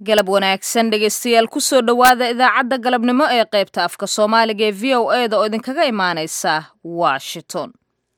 galab wanaagsan dhegaystayaal kusoo dhowaada idaacadda galabnimo ee qaybta afka soomaaliga ee v o e da oo idinkaga imaanaysa washington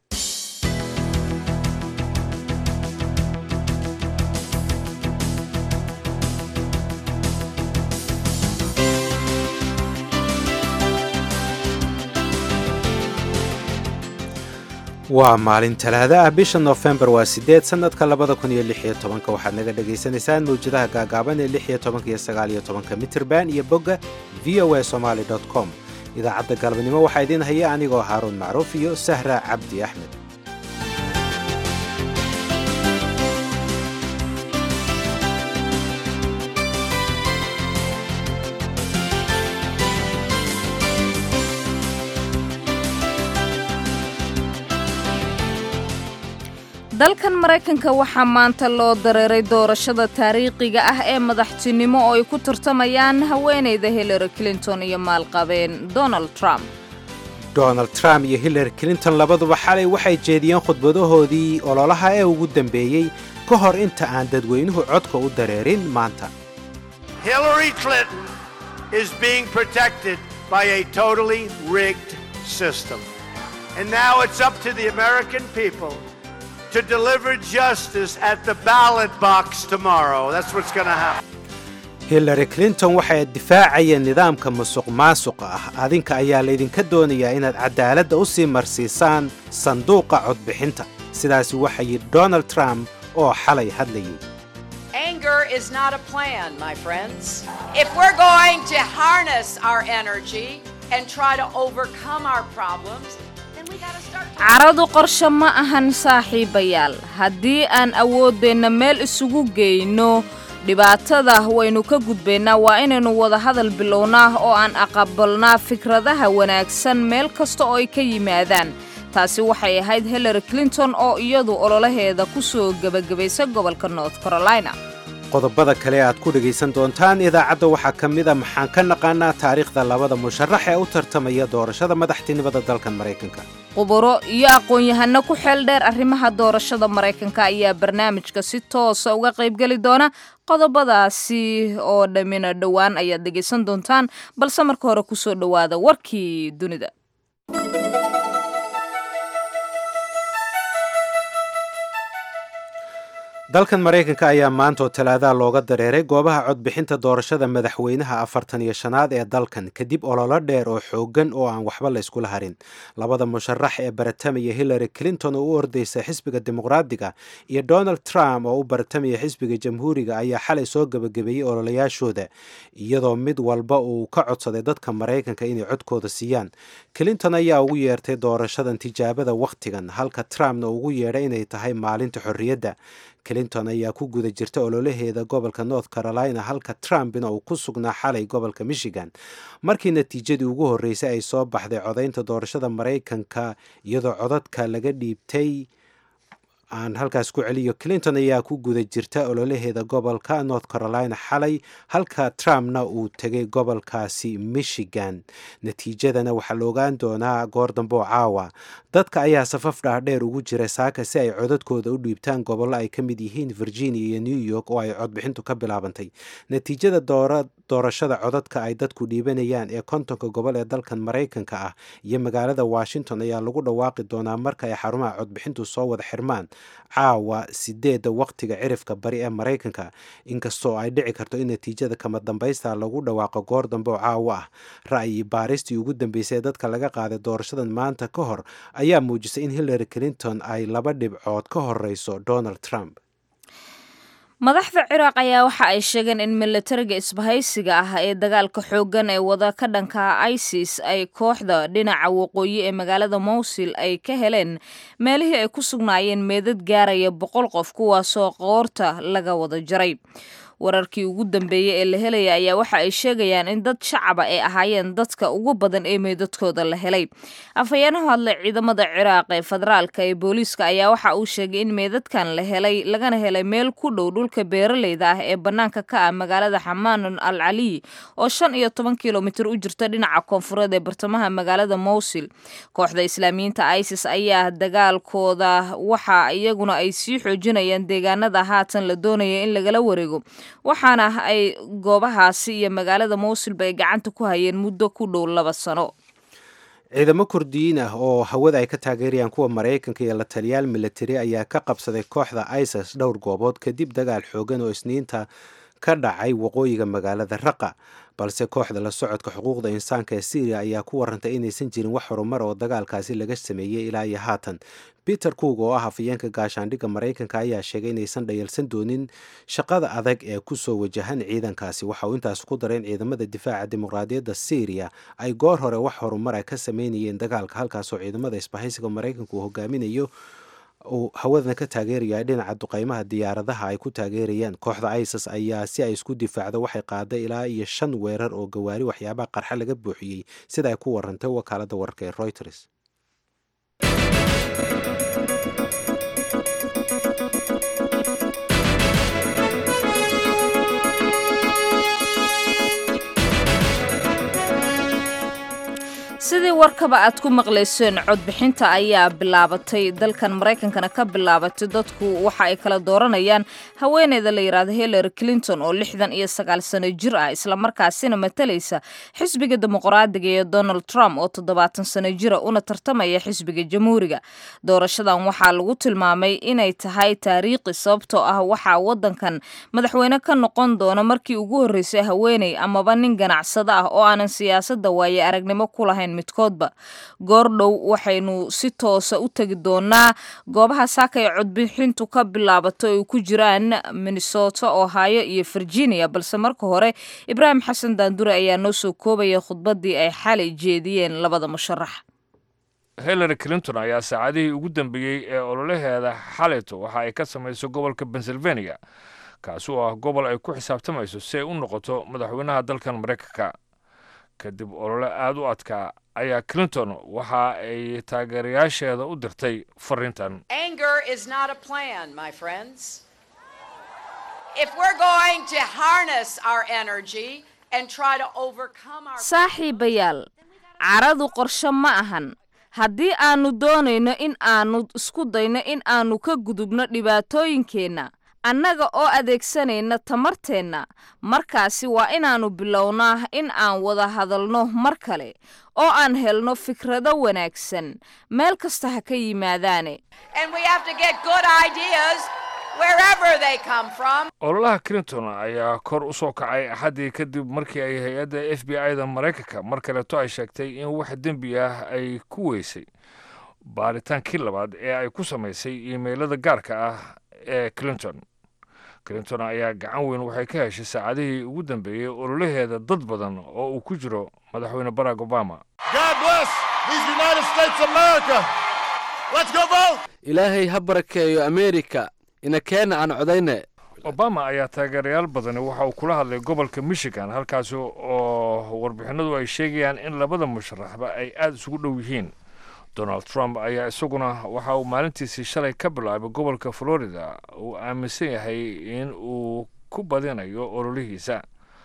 waa maalin talaada ah bisha noofembar waa sideed sanadka labada kun iyo lix iyo tobanka waxaad naga dhagaysanaysaan mawjadaha gaagaaban ee lix iyo tobanka iyo sagaal iyo tobanka mitirban iyo bogga v o a somaali dot com idaacadda galabnimo waxaa idiin haya anigoo haaruun macruuf iyo sahra cabdi axmed dalkan maraykanka waxaa maanta loo dareeray doorashada taariikhiga ah ee madaxtinimo oo ay ku tartamayaan haweenayda hillary clinton iyo maalqabeen donald trump donald trump iyo hillary clinton labaduba xalay waxay jeediyeen khudbadahoodii ololaha ee ugu dambeeyey ka hor inta aan dadweynuhu codka u dareerin maanta Hillary Clinton is being protected by a totally rigged system. And now it's up to the American people to deliver justice at the ballot box tomorrow. That's what's going to happen. hillary clinton waxay difaacayeen nidaamka musuq maasuqa ah adinka ayaa laydinka doonayaa inaad cadaaladda u sii marsiisaan sanduuqa codbixinta sidaasi waxa yidhi donald trump oo xalay hadlayay Anger is not a plan, my friends. If we're going to harness our energy and try to overcome our problems, then we gotta start talking. caradu qorshe ma ahan saaxiibayaal haddii aan awooddeenna meel isugu geyno dhibaatada waynu ka gudbaynaa waa inaynu wada hadal bilownaa oo aan aqabalnaa fikradaha wanaagsan meel kasta oo ay ka yimaadaan taasi waxay ahayd hillary clinton oo iyadu ololaheeda ku soo gebagabaysa gobolka north carolina qodobada kale aad ku dhegaysan doontaan idaacadda waxaa ka mid a maxaan ka naqaanaa taariikhda labada musharax ee u tartamaya doorashada madaxtinimada dalkan maraykanka quburo iyo aqoon-yahano ku xeel dheer arrimaha doorashada maraykanka ayaa barnaamijka si toosa uga qaybgeli doona qodobadaasi oo dhammina dhowaan ayaad dhegaysan doontaan balse marka hore kusoo dhowaada warkii dunida dalkan maraykanka ayaa maanta oo talaadaha looga dareeray goobaha codbixinta doorashada madaxweynaha afartan iyo shanaad ee dalkan kadib ololo dheer oo xoogan oo aan waxba layskula harin labada musharax ee baratamaya hillary clinton oo u ordaysa xisbiga dimuqraadiga iyo donald trump oo u baratamaya xisbiga jamhuuriga ayaa xalay soo gebagabeeyey ololayaashooda iyadoo mid walba uu ka codsaday dadka maraykanka inay codkooda siiyaan clinton ayaa ugu yeertay doorashadan tijaabada wakhtigan halka trumpna ugu yeedhay inay tahay maalinta xorriyadda clinton ayaa ku guda jirta ololaheeda gobolka north carolina halka trumpna uu ku sugnaa xalay gobolka michigan markii natiijadii ugu horreysay ay soo baxday codaynta doorashada maraykanka iyadoo codadka laga dhiibtay aan halkaas ku celiyo clinton ayaa ku guda jirta ololaheeda gobolka north carolina xalay halka trumpna uu tegay gobolkaasi michigan natiijadana waxaa la ogaan doonaa goor dambe oo caawa dadka ayaa safaf dhaadheer ugu jira saaka si ay codadkooda u dhiibtaan gobollo ay ka mid yihiin virginia iyo new york oo ay codbixintu ka bilaabantay natiijada doorashada codadka ay dadku dhiibanayaan ee kontonka gobol ee dalkan maraykanka ah iyo magaalada washington ayaa lagu dhawaaqi doonaa marka ay xarumaha codbixintu soo wada xirmaan caawa sideedda wakhtiga cirifka bari ee maraykanka inkastoo ay dhici karto in natiijada kama dambaysta lagu dhawaaqo goor dambe oo caawa ah ra'yi baaristii ugu dambeysay ee dadka laga qaaday doorashadan maanta ka hor ayaa muujisay in hillary clinton ay laba dhibcood ka horeyso donald trump madaxda ciraaq ayaa waxa ay sheegeen in milatariga isbahaysiga ah ee dagaalka xooggan ee wada ka dhanka isis ay kooxda dhinaca waqooyi ee magaalada mowsil ay ka heleen meelihii ay ku sugnaayeen meedad gaaraya boqol qof kuwaasoo qoorta laga wada jaray wararkii ugu dambeeyey ee la helaya ayaa waxa ay sheegayaan in dad shacaba ay ahaayeen dadka ugu badan ee meydadkooda la helay afhayeeno hadlay ciidamada ciraaq ee federaalka ee booliiska ayaa waxa uu sheegay in meydadkan la helay lagana helay meel ku dhow dhulka beeraleyda ah ee bannaanka ka ah magaalada xamaan al caliy oo shan iyo toban kilomitir u jirta dhinaca koonfureed ee bartamaha magaalada mowsil kooxda islaamiyiinta isis ayaa dagaalkooda waxa iyaguna ay sii xoojinayaan deegaanada haatan la doonaya in lagala wareego waxaana ay goobahaasi iyo magaalada mowsilba ay gacanta ku hayeen muddo ku dhow laba sano ciidamo kurdiyiin ah oo hawada ay ka taageerayaan kuwa maraykanka iyo la taliyaal militari ayaa ka qabsaday kooxda isis dhowr goobood kadib dagaal xoogan oo isniinta ka dhacay waqooyiga magaalada raqa balse kooxda la socodka xuquuqda insaanka ee syriya ayaa ku warantay inaysan jirin wax horumar oo dagaalkaasi laga sameeyey ilaa iyo haatan peter coog oo ah afayeenka gaashaandhigga maraykanka ayaa sheegay inaysan dhayalsan doonin shaqada adag ee kusoo wajahan ciidankaasi waxa uu intaas ku daray in ciidamada difaaca dimuqraadiyadda syriya ay goor hore wax horumar a ka sameynayeen dagaalka halkaasoo ciidamada isbahaysiga maraykanka uu hogaaminayo uu hawadana ka taageeraya dhinaca duqeymaha diyaaradaha ay ku taageerayaan kooxda isis ayaa si ay isku difaacdo waxay qaaday ilaa iyo shan weerar oo gawaari waxyaabaha qarxa laga buuxiyey sida ay ku warantay wakaalada wararka ee reuters sidii warkaba aad ku maqlayseen codbixinta ayaa bilaabatay dalkan maraykankana ka bilaabatay dadku waxa ay kala dooranayaan haweeneyda la yidhaahdo hillary clinton oo lixdan iyo sagaal sano jir ah islamarkaasina matalaysa xisbiga dimuqraadiga ee donald trump oo toddobaatan sano jira una tartamaya xisbiga jamhuuriga doorashadan waxaa lagu tilmaamay inay tahay taariikhi sababtoo ah waxaa wadankan madaxweyne ka noqon doona markii ugu horreysay haweeney amaba nin ganacsado ah oo aanan siyaasadda waaye aragnimo ku lahayn midkoodba goordhow waxaynu si toosa u tegi doonaa goobaha saaka ee codbixintu ka bilaabato ay ku jiraan minnesota ohio iyo virginia balse marka hore ibraahim xasan daandure ayaa noo soo koobaya khudbaddii ay xalay jeediyeen labada musharax hillary clinton ayaa saacadihii ugu dambeeyey ee ololaheeda xalayto waxa ay ka samaysay gobolka pennsylvania kaasi oo ah gobol ay ku xisaabtamayso si ay u noqoto madaxweynaha dalkan maraykanka kadib olole aada u adkaa ayaa clinton waxa ay taageerayaasheeda u dirtay fariintan Anger is not a plan, my friends. If we're going to harness our energy and try to overcome our saaxiibayaal caradu qorshe ma ahan haddii aanu doonayno in aanu isku dayno in aanu ka gudubno dhibaatooyinkeenna annaga oo adeegsanayna tamarteenna markaasi waa inaannu bilownaa in aan wada hadalno mar kale oo aan helno fikrado wanaagsan meel kasta ha ka yimaadaane and we have to get good ideas wherever they come from. ololaha clinton ayaa kor u soo kacay axaddii kadib markii ay hay-adda f b i da maraykanka mar kaleeto ay sheegtay in wax dembi ah ay ku weysay baaritaankii labaad ee ay ku samaysay iimaylada gaarka ah ee clinton clinton ayaa gacan weyn waxay ka heshay saacadihii ugu dambeeyey ololaheeda dad badan oo uu ku jiro madaxweyne barack obama God bless these United States of America. Let's go vote. ilaahay ha barakeeyo ameerika ina keena aan codayne obama ayaa taageerayaal badani waxa uu kula hadlay gobolka michigan halkaasi oo warbixinadu ay sheegayaan in labada musharaxba ay aada isugu dhow yihiin donald trump ayaa isaguna waxa uu maalintiisii shalay ka bilaabay gobolka florida uu aaminsan yahay in uu ku badinayo ololihiisa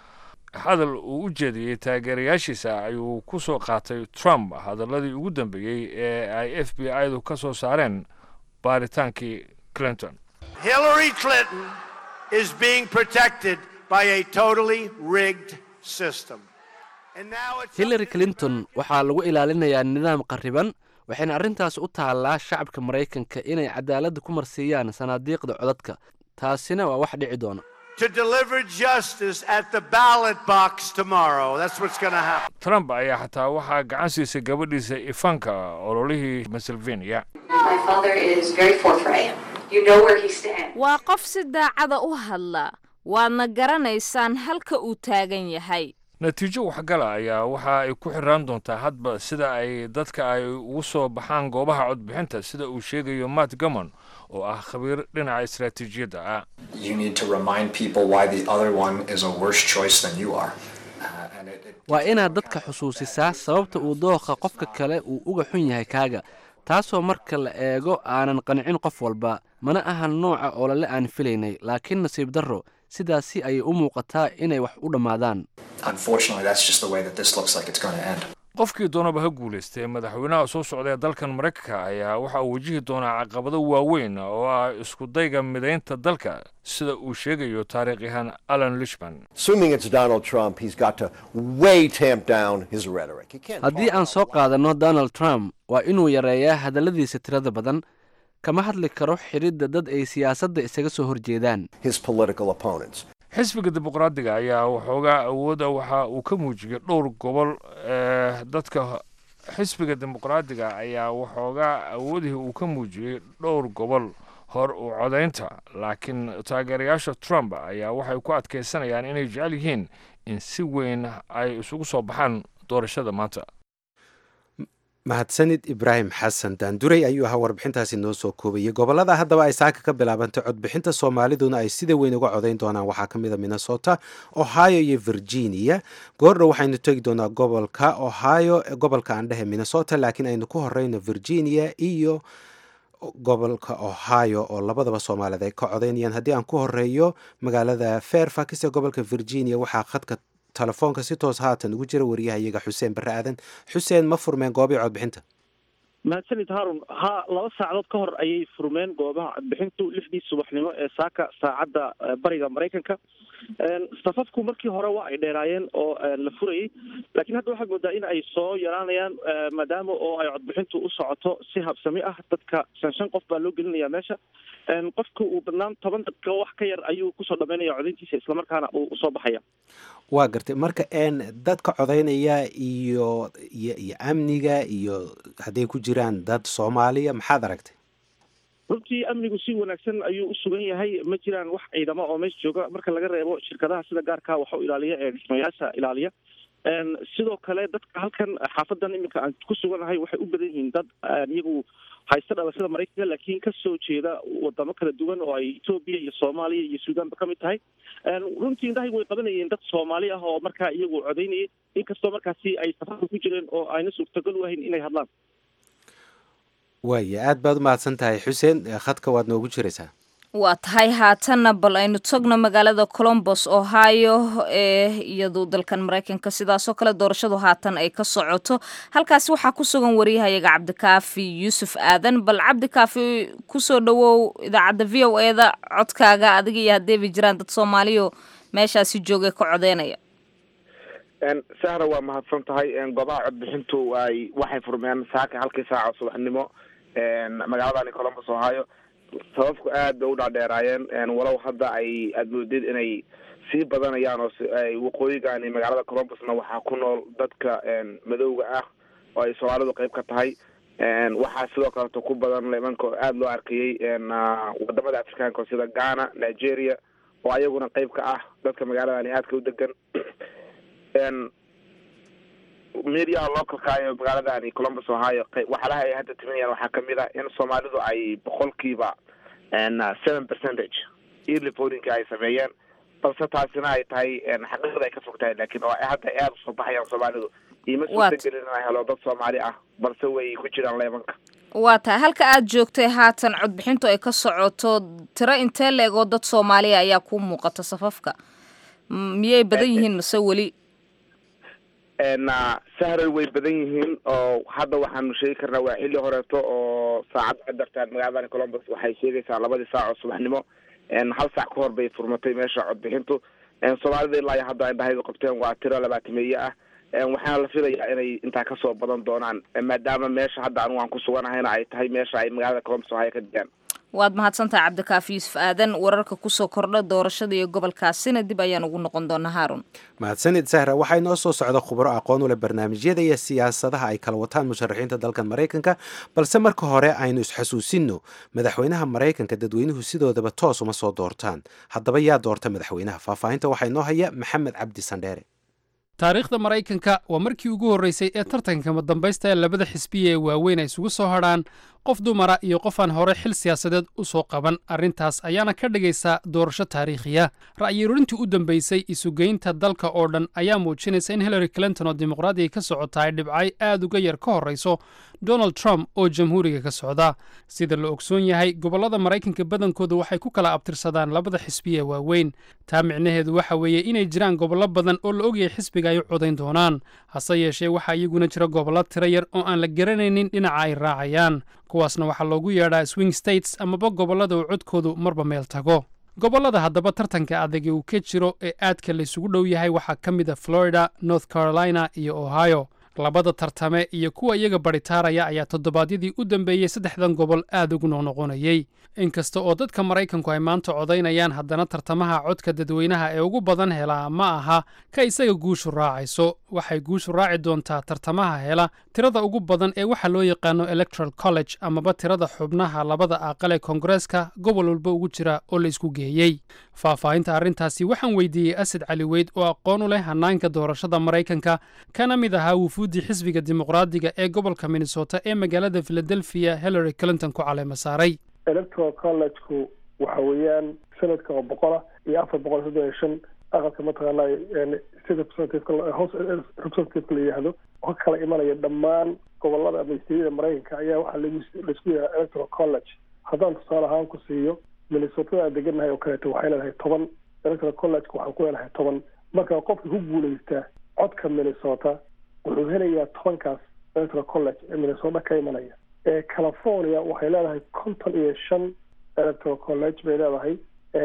hadal uu u jeediyey taageerayaashiisa ayuu ku soo qaatay trump hadaladii ugu dambeeyey ee ay f b i du ka soo saareen baaritaankii clinton Hillary Clinton is being protected by a totally rigged system. And now it's up hillary to the clinton waxaa lagu ilaalinayaa nidaam qarriban waxayna arrintaas u taallaa shacabka maraykanka inay cadaaladda ku marsiiyaan sanaadiiqda codadka taasina waa wax dhici doona to deliver justice at the ballot box tomorrow. That's what's going to happen. trump ayaa xataa waxaa gacan siisay gabadhiisa ifanka ololihii pennsylvania My father is very forthright. You know where he stands. waa qof si daacada u hadla waadna garanaysaan halka uu taagan yahay natiijo waxgala ayaa waxa ay ku xiraan doontaa hadba sida ay dadka ay ugu soo baxaan goobaha codbixinta sida uu sheegayo matt gamon oo ah khabiir dhinaca istaraatiijiyadda ah you need to remind people why the other one is a worse choice than you are. Uh, and it, it, waa inaad dadka xusuusisaa sababta uu dooqa qofka kale uu uga xun yahay kaaga taasoo marka la eego aanan qancin qof walba mana ahan nooca olole aan filaynay laakiin nasiib darro sidaasi ayay u muuqataa inay wax u dhammaadaan unfortunately, that's just the way that this looks like it's going to end. qofkii doonaba ha guulaystay madaxweynaha soo socda ee dalkan maraykanka ayaa waxa uu wajihi doonaa caqabado waaweyn oo ah isku dayga midaynta dalka sida uu sheegayo taariikhyahan alan lishman Assuming it's Donald Trump, he's got to way tamp down his rhetoric. He can't haddii aan soo qaadanno donald trump waa inuu yareeyaa hadalladiisa tirada badan kama hadli karo xidhidda dad ay siyaasadda isaga soo horjeedaan his political opponents. xisbiga dimuqraadiga ayaa waxoogaa awooda waxa uu ka muujiyey dhowr gobol ee dadka xisbiga dimuqraadiga ayaa waxoogaa awoodihii uu ka muujiyey dhowr gobol hor u codaynta laakiin taageerayaasha trump ayaa waxay ku adkaysanayaan inay jecel yihiin in si weyn ay isugu soo baxaan doorashada maanta mahadsanid ibraahim xasan daanduray ayuu ahaa warbixintaasi noo soo koobayay gobolada haddaba ay saaka ka bilaabantay codbixinta soomaaliduna ay sida weyn uga codayn doonaan waxaa ka mid a minnesota ohio iyo virginia goordhow waxaynu tegi doonaa gobolka ohio gobolka aan dhehe minnesota laakiin aynu ku horeyno virginia iyo gobolka ohio oo labadaba soomaaliyed ay ka codaynayaan haddii aan ku horeeyo magaalada fairfax ee gobolka virginia waxaa khadka telefoonka si toos haatan ugu jira wariyahayaga xuseen barre aadan xuseen ma furmeen goobii codbixinta mahadsanid haarun ha laba saacadood ka hor ayay furmeen goobaha codbixintu lixdii subaxnimo ee saaka saacadda bariga maraykanka safafku markii hore waa ay dheeraayeen oo la furayay laakiin hadda waxaad moodaa in ay soo yaraanayaan maadaama oo ay codbixintu u socoto si habsami ah dadka shan shan qof baa loo gelinaya meesha qofka uu badnaan toban daqiiqo wax ka yar ayuu kusoo dhamaynaya codayntiisa islamarkaana uu usoo baxaya waa gartay marka n dadka codaynaya iyo iyo iyo amniga iyo hadday ku jiraan dad soomaaliya maxaad aragtay runtii amnigu si wanaagsan ayuu u sugan yahay ma jiraan wax ciidamo oo meesha jooga marka laga reebo shirkadaha sida gaarka waxa u ilaaliya ee dhismayaasha ilaaliya sidoo kale dadka halkan xaafadan iminka aan ku suganahay waxay u badan yihiin dad iyagu haysta dhalashada maraykanka laakiin kasoo jeeda wadamo kala duwan oo ay etoobiya iyo soomaaliya iyo suudanba kamid tahay runtii indhahaygu way qabanayeen dad soomaali ah oo markaa iyagu codaynayay inkastoo markaasi ay safarka ku jireen oo ayna suurtagal u ahayn inay hadlaan waaya aad baad u mahadsan tahay xuseen khadka waad noogu jiraysaa waa tahay haatanna bal aynu togno magaalada colombos ohio ee iyadu dalkan maraykanka sidaasoo kale doorashadu haatan ay ka socoto halkaasi waxaa ku sugan wariyahayaga cabdikaafi yuusuf aadan bal cabdikaafi kusoo dhowow idaacadda v o eda codkaaga adiga iyo haddeeba jiraan dad soomaaliyo meeshaasi joogay ka codeynaya sahra waa mahadsan tahay goobaha codbixintu ay waxay furmeen saaka halkii saaca subaxnimo magaaladani colombos ohio sababku aad bay u dhaadheeraayeen walow hadda ay aada moodid inay sii badanayaan oo waqooyigaani magaalada colombusna waxaa ku nool dadka madowga ah oo ay soomaalidu qeyb ka tahay waxaa sidoo kaleto ku badan nimanka oo aada loo arkayey wadamada afrikaanka sida ghana nigeria oo ayaguna qeyb ka ah dadka magaaladani aadka u degan mediaha localka iyo magaaladani columbus ohio waxyaalaha ay hadda timinayaan waxaa kamid ah in soomaalidu ay boqolkiiba seven percentage early votingka ay sameeyeen balse taasina ay tahay xaqiiqda ay ka fog tahay laakiin oo hadda ay aada usoo baxayaan soomaalidu iima suurtagelin inay helo dad soomaali ah balse way ku jiraan leemanka waa tahay halka aad joogtay haatan codbixintu ay ka socoto tiro intee leeg oo dad soomaaliya ayaa ku muuqata safafka miyay badan yihiin mase weli sahray way badan yihiin oo hadda waxaanu sheegi karnaa waa xilli horeeto oo saacad ka dartaan magaaladani colombus waxay sheegaysaa labadii saac oo subaxnimo hal saac ka hor bay furmatay meesha codbixintu soomaalida ilaa iyo hadda indhahaydu qabteen waa tiro labaatameeye ah waxaana la filayaa inay intaa kasoo badan doonaan maadaama meesha hadda anigu aan ku suganahayna ay tahay meesha ay magaalada colombus ohio ka degaan waad mahadsantahay cabdikaafi yuusuf aadan wararka kusoo kordha doorashada iyo gobolkaasina dib ayaan ugu noqon doonaa haarun mahadsanid sahra waxaa inoo soo socda khubro aqoon u leh barnaamijyada iyo siyaasadaha ay kala wataan musharaxiinta dalkan maraykanka balse marka hore aynu isxasuusinno madaxweynaha maraykanka dadweynuhu sidoodaba toos uma soo doortaan haddaba yaa doorta madaxweynaha faahfaahinta waxaa inoo haya maxamed cabdi sandheere taariikhda maraykanka waa markii ugu horreysay ee tartanka madambaysta ee labada xisbiya ee waaweyn ay isugu soo hadrhaan qof dumara iyo qof aan hore xil siyaasadeed u soo qaban arrintaas ayaana ka dhigaysa doorasho taariikhiya ra'yirurintii u dambaysay isugeynta dalka oo dhan ayaa muujinaysa in hillary clinton oo dimuqraadiga ka socota ay dhibcay aad uga yar ka horrayso donald trump oo jamhuuriga ka socda sida la ogsoon yahay gobollada maraykanka badankooda waxay ku kala abtirsadaan labada xisbiye waaweyn taa micnaheedu waxa weeye inay jiraan gobollo badan oo la ogyahay xisbiga ay u codayn doonaan hase yeeshee waxaa iyaguna jira gobollo tiro yar oo aan la garanaynin dhinaca ay raacayaan kuwaasna waxaa loogu yeedhaa swing states amaba gobollada uu codkoodu marba meel tago gobollada haddaba tartanka adag ee uu ka jiro ee aadka laysugu dhow yahay waxaa ka mid a florida north carolina iyo ohio labada tartame iyo kuwa iyaga baritaaraya ayaa toddobaadyadii u dambeeyey saddexdan gobol aad ugu noqnoqonayey inkasta oo dadka maraykanku ay maanta codaynayaan haddana tartamaha codka dadweynaha ee ugu badan helaa ma aha ka isaga guushu raacayso waxay guushu raaci doontaa tartamaha hela tirada ugu badan ee waxa loo yaqaano electoral college amaba tirada xubnaha labada aqal ee koongareeska gobol walba ugu jira oo la isku geeyey faahfaahinta arrintaasi waxaan weydiiyey asad cali weyd oo aqoon u leh hannaanka doorashada maraykanka kana mid ahaa wufuuddii xisbiga dimuqraadiga ee gobolka minnesota ee magaalada philadelphia hillary clinton ku caleema saaray electoral collegeku waxa weeyaan sanadka oo boqola iyo afar boqol soddon iyo shan aqalka mataqaanaa state representative house representative la yidhaahdo oo ka kala imanaya dhammaan gobolada ama isteedyada maraykanka ayaa waxaa lagu laisku yidhaha electoral college haddaan tusaale ahaan ku siiyo minnesotada aan degannahay oo kaleeto waxay leedahay toban electoral college waxaan ku leenahay toban marka qofka ku guulaystaa codka minnesota wuxuu helayaa tobankaas electoral college ee minnesota ka imanaya ee california waxay leedahay konton iyo shan electoral college bay leedahay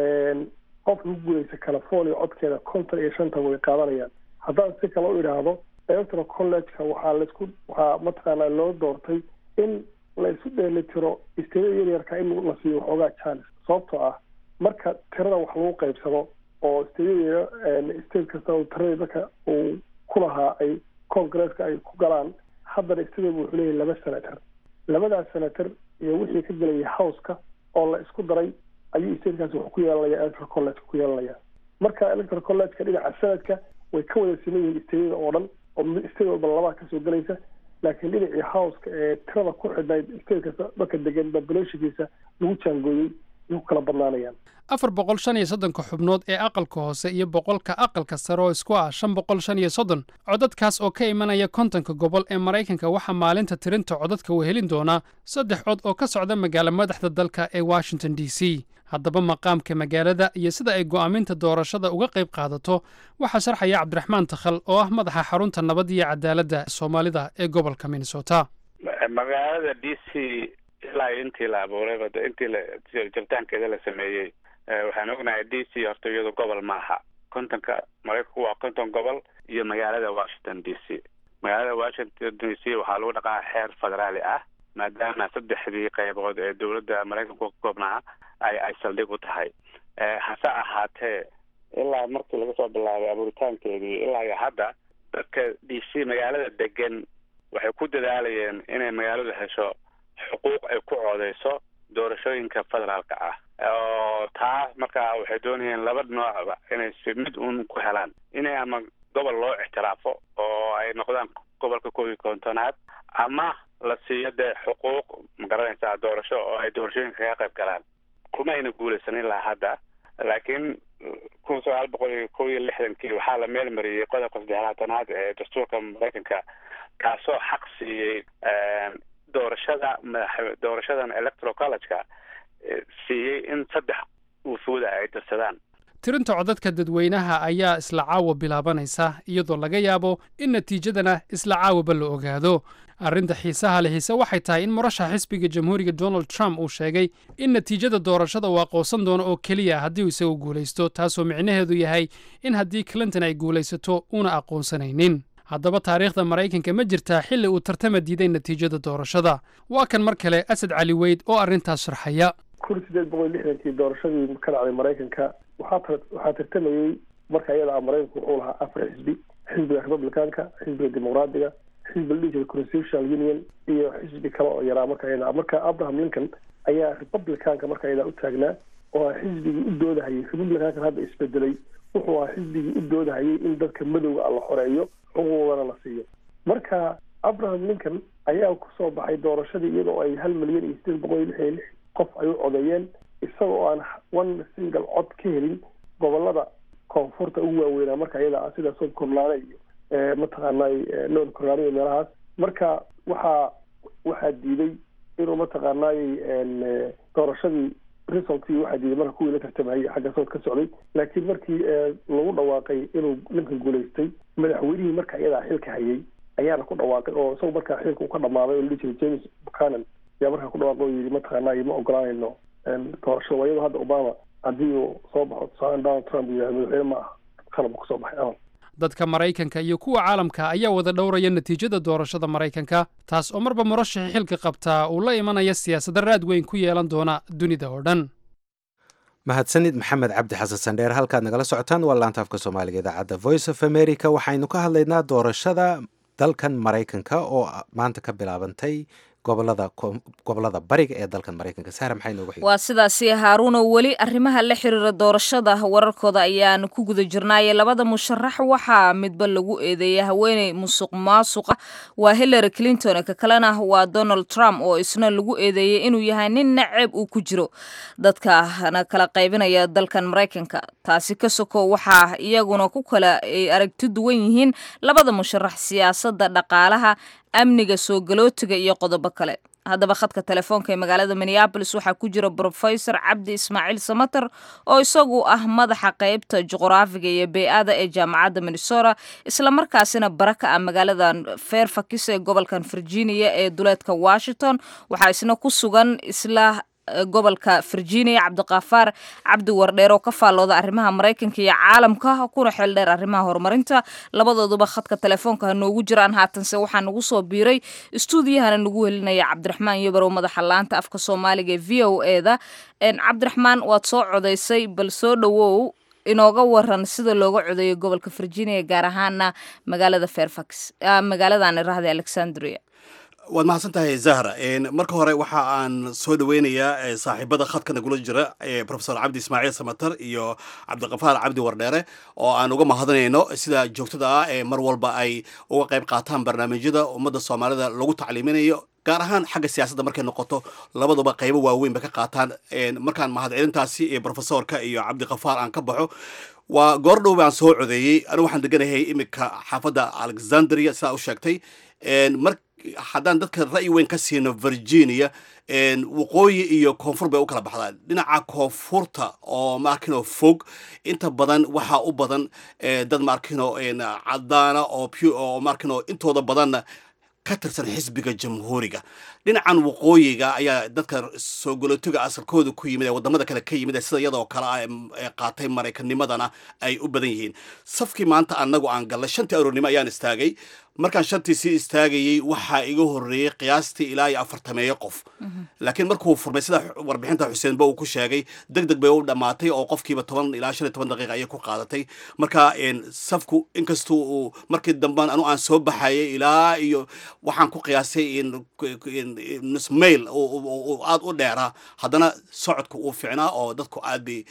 qofka ku guulaysa california codkeeda konton iyo shanta way qaadanayaan haddaan si kale u idhaahdo electoral college-ka waxaa laisku waxaa mataqaanaa loo doortay in la isu dheeli tiro isteedyada yaryarka in la siiyo waxoogaa chance sababtoo ah marka tirada wax lagu qaybsado oo isteedyada state kasta uu tiradii dadka uu ku lahaa ay congaresska ay ku galaan haddana isteedyada wuxuu leeyahay laba senator labadaas senator iyo wixii ka gelaya houseka oo la isku daray ayuu statekaasi wuxuu ku yeelanaya electoral college ku yeelanaya marka electoral college-ka dhinaca sanadka way ka wada siman yihiin isteedyada oo dhan oo state walba labaa kasoo gelaysa laakiin dhinacii houseka ee tirada ku xidhnayd state kasta dadka degan populationkiisa lagu jaangooyey ay ku kala badnaanayaan afar boqol shan iyo soddonka xubnood ee aqalka hoose iyo boqolka aqalka sare oo isku ah shan boqol shan iyo soddon codadkaas oo ka imanaya kontonka gobol ee maraykanka waxaa maalinta tirinta codadka wehelin doonaa saddex cod oo ka socda magaalo madaxda dalka ee washington d c haddaba maqaamka magaalada iyo sida ay go'aaminta doorashada uga qayb qaadato waxaa sharxaya cabdiraxmaan takhal oo ah madaxa xarunta nabad iyo cadaaladda soomaalida ee gobolka minnesota magaalada d c ilaa intii la abuurayba intii la jiritaankeeda la sameeyey waxaan ognahay d c horta iyadu gobol maaha kontonka maraykanku waa konton gobol iyo magaalada washington d c magaalada washington d c waxaa lagu dhaqaa xeer federaali ah maadaama saddexdii qaybood ee dowladda maraykanku ka koobnaa ay ay saldhig u tahay hase ahaatee ilaa markii laga soo bilaabay abuuritaankeedii ilaa iyo hadda dadka d c magaalada degan waxay ku dadaalayeen inay magaaladu hesho xuquuq ay ku coodeyso doorashooyinka federaalka ah oo taa markaa waxay doonayeen laba noocba inay si mid uun ku helaan inay ama gobol loo ixtiraafo oo ay noqdaan gobolka koob iyo kontonaad ama la siiyo dee xuquuq magaranaysaa doorasho oo ay doorashooyinka kaga qayb galaan kuma ayna guulaysan ilaa hadda laakiin kun sagaal boqol iyo kow iyo lixdankii waxaa la meel mariyey qodobka saddexlaatanaad ee dastuurka maraykanka kaasoo xaq siiyey doorashada madax doorashadan electoral college-ka siiyey in saddex wufuuda ay dirsadaan tirinta codadka dadweynaha ayaa isla caawa bilaabanaysa iyadoo laga yaabo in natiijadana isla caawaba la ogaado arrinta xiisaha lehise waxay tahay in murashaxa xisbiga jamhuuriga donald trump uu sheegay in natiijada doorashada uu aqoonsan doono oo keliya haddii uu isagu guulaysto taasoo micnaheedu yahay in haddii clinton ay guulaysato uuna aqoonsanaynin haddaba taariikhda maraykanka ma jirtaa xilli uu tartama diiday natiijada doorashada waa kan mar kale asad cali weyd oo arrintaas sharxaya kun sideed boqol lixdankii doorashadii ka dhacday maraykanka waxaa waxaa tartamayey marka iyada ah maraykanku wuxuu lahaa afar xisbi xisbiga republicanka xisbiga dimuqraadiga xisbi la dhihi jiray constitutional union iyo xisbi kale oo yaraa marka iyada marka abraham lincoln ayaa republicanka marka iyada u taagnaa oo ah xisbigii u doodahayay republicankan hadda isbedelay wuxuu ahaa xisbigii u doodahayay in dadka madowga ah la xoreeyo xuquuqdana la siiyo marka abraham lincoln ayaa kusoo baxay doorashadii iyadoo ay hal milyan iyo sideed boqol iyo lix iyo lix qof ay u codeeyeen isagoo aan one single cod ka helin gobolada koonfurta ugu waaweynaa marka iyada ah sida south carolina iyo mataqaanay north carolina iyo meelahaas marka waxaa waxaa diiday inuu mataqaanay doorashadii resultkii waxaa diiday marka kuwii la tartamayay xagga south ka socday laakiin markii lagu dhawaaqay inuu ninka guulaystay madaxweynihii marka iyadaa xilka hayay ayaana ku dhawaaqay oo isagu markaa xilka uu ka dhamaaday oo la dhihi jiray james buchanan ayaa markaa ku dhawaaqay oo yidhi mataqaanay ma ogolaanayno doorashada waa iyadoo hadda obama haddii uu soo baxo tusaale donald trump yidhahdo madaxweyne ma aha qalab kusoo baxay amal dadka maraykanka iyo kuwa caalamka ayaa wada dhowraya natiijada doorashada maraykanka taas oo marba murashaxii xilka qabtaa uu la imanaya siyaasadda raad weyn ku yeelan doona dunida oo dhan mahadsanid maxamed cabdi xasan sandheer halkaad nagala socotaan waa laanta afka soomaaliga idaacadda voice of america waxaynu ka hadlaynaa doorashada dalkan maraykanka oo maanta ka bilaabantay gobolada gobolada bariga ee dalkan maraykanka sahra maxay noogu xigay waa sidaasi haaruuno weli arrimaha la xiriira doorashada wararkooda ayaan ku guda jirnaaye labada musharax waxaa midba lagu eedeeyay haweeney musuq maasuqa waa hillary clinton ka kalena waa donald trump oo isna lagu eedeeyey inuu yahay nin naceeb uu ku jiro dadkana kala qaybinaya dalkan maraykanka taasi ka soko waxaa iyaguna ku kala ay aragti duwan yihiin labada musharax siyaasadda dhaqaalaha amniga soo galootiga iyo qodobo kale haddaba khadka telefoonka ee magaalada minneabolis waxaa ku jira brofesor cabdi ismaaciil samater oo isagu ah madaxa qeybta juqraafiga iyo bey-ada ee jaamacadda minnesota islamarkaasina bara ka ah magaaladan fairfax ee gobolkan virginia ee duleedka washington waxaa isna ku sugan isla gobolka virginia cabdiqafaar cabdi wardheer oo ka faallooda arrimaha maraykanka iyo caalamka kuna xeel dheer arrimaha horumarinta labadooduba khadka telefoonka ha noogu jiraan haatanse waxaa nagu soo biiray istuudiyahana nagu helinaya cabdiraxmaan yabarow madaxa laanta afka soomaaliga ee v o e da cabdiraxmaan waad soo codaysay bal soo dhowow inooga waran sida looga codeeyo gobolka virginia gaar ahaana magaalada fairfax magaaladan irahda alexandria waad mahadsan tahay zahra marka hore waxa aan soo dhaweynayaa saaxiibada khadka nagula jira profesor cabdi ismaaciil samater iyo cabdiqafaar cabdi wardheere oo aan uga mahadinayno sida joogtada ah ee mar walba ay uga qayb qaataan barnaamijyada ummadda soomaalida lagu tacliiminayo gaar ahaan xagga siyaasadda markay noqoto labaduba qaybo waaweyn bay ka qaataan markaan mahadcelintaasi profesorka iyo cabdiqafaar aan ka baxo waa goor dhow baan soo codeeyey anigu waxaan deganahay iminka xaafadda alexandria sidaa u sheegtay mar haddaan dadka ra'yi weyn ka siino virginia waqooyi iyo koonfur bay u kala baxdaan dhinaca koonfurta oo maarkino fog inta badan waxaa u badan dad maarkino cadaana oo oo maarkino intooda badanna ka tirsan xisbiga jamhuuriga dhinacan waqooyiga ayaa dadka soo golotiga asalkooda ku yimid ee wadamada kale ka yimid sida iyadoo kale ah ee qaatay maraykannimadana ay u badan yihiin safkii maanta anagu aan gallay shantii aroornimo ayaan istaagay markaan shantii sii istaagayey waxaa iga horreeyey qiyaastii ilaa iyo afartameeyo qof laakiin markuu furmay sida warbixinta xuseenba uu ku sheegay deg deg bay u dhammaatay oo qofkiiba toban ilaa shan iyo toban daqiiqa ayay ku qaadatay marka safku inkastuu uu markii damban anu aan soo baxayay ilaa iyo waxaan ku qiyaasay nus mail aada u dheeraa haddana socodku uu ficnaa oo dadku aad bay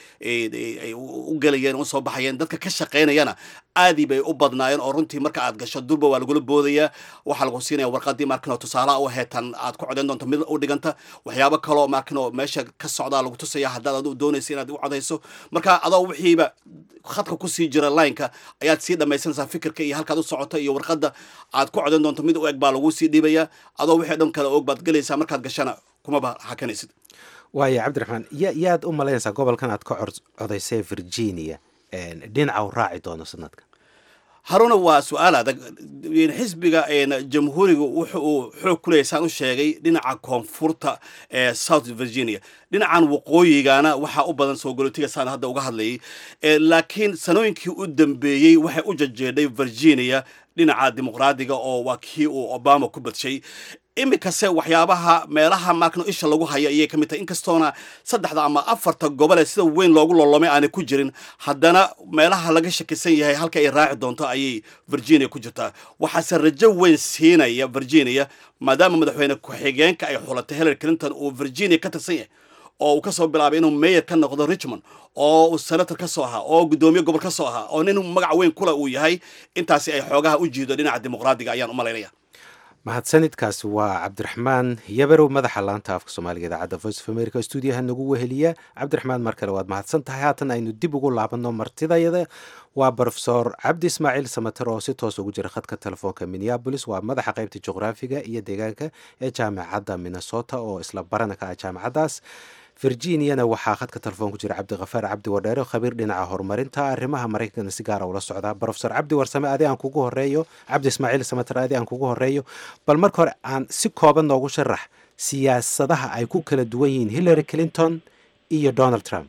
u gelayeen u soo baxayeen dadka ka shaqaynayana aadii bay u badnaayeen oo runtii marka aad gasho durba waa lagula boodayaa waxaa lagu siinaya warqadii markino tusaalaha u heetan aad ku codayn doonto mid u dhiganta waxyaabo kaloo markino meesha ka socdaa lagu tusaya haddaad adu doonaysa inaad u codayso marka adoo wixiiba khadka kusii jira lineka ayaad sii dhamaysanaysaa fikirka iyo halkaad u socoto iyo warqadda aad ku codayn doonto mid u eg baa lagu sii dhiibaya adoo wixii dhan kale og baad gelaysaa markaad gashana kumaba hakanaysid waaya cabdiraxmaan ya yaad u malaynaysaa gobolkan aad ka codaysay virginia dhinaca u raaci doono sanadka haruna waa su-aal adag xisbiga jamhuuriga wuxa uu xoog ku leeyahy saan u sheegay dhinaca koonfurta ee south virginia dhinacan waqooyigana waxaa u badan soo golotiga saan hadda uga hadlayay laakiin sanooyinkii u dambeeyey waxay u jajeedhay virginia dhinaca dimuqraadiga oo waa kii uu obama ku badshay iminkase waxyaabaha meelaha markano isha lagu hayo ayay ka mid tahay inkastoona saddexda ama afarta gobole sida weyn loogu lolomay aanay ku jirin haddana meelaha laga shakisan yahay halka ay raaci doonto ayay virginia ku jirtaa waxaase rajo weyn siinaya virginia maadaama madaxweyne ku-xigeenka ay xulatay hillary clinton uu virginia ka tirsan yahay oo uu kasoo bilaabay inuu mayor ka noqdo richmond oo uu senator ka soo ahaa oo guddoomiye gobol ka soo ahaa oo nin magac weyn kule uu yahay intaasi ay xoogaha u jiido dhinaca dimuqraadiga ayaan u malaynaya mahadsanidkaasi waa cabdiraxmaan yabarow madaxa laanta afka soomaaliga idaacadda voice of america stuudiyaha nagu weheliya cabdiraxmaan mar kale waad mahadsan tahay haatan aynu dib ugu laabanno martidayada waa brofesor cabdi ismaaciil samater oo si toos ugu jira khadka telefoonka minneabolis waa madaxa qaybta juqraafiga iyo deegaanka ee jaamacadda minnesota oo isla barana ka ah jaamacaddaas virginiana waxaa khadka telefoon ku jira cabdikafaar cabdi wadheere khabiir dhinaca horumarinta arrimaha maraykankana si gaara ula socdaa brofesor cabdi warsame adi aan kugu horeeyo cabdi ismaaciil samater adi aan kugu horeeyo bal marka hore aan si kooban noogu sharax siyaasadaha ay ku kala duwan yihiin hillary clinton iyo donald trump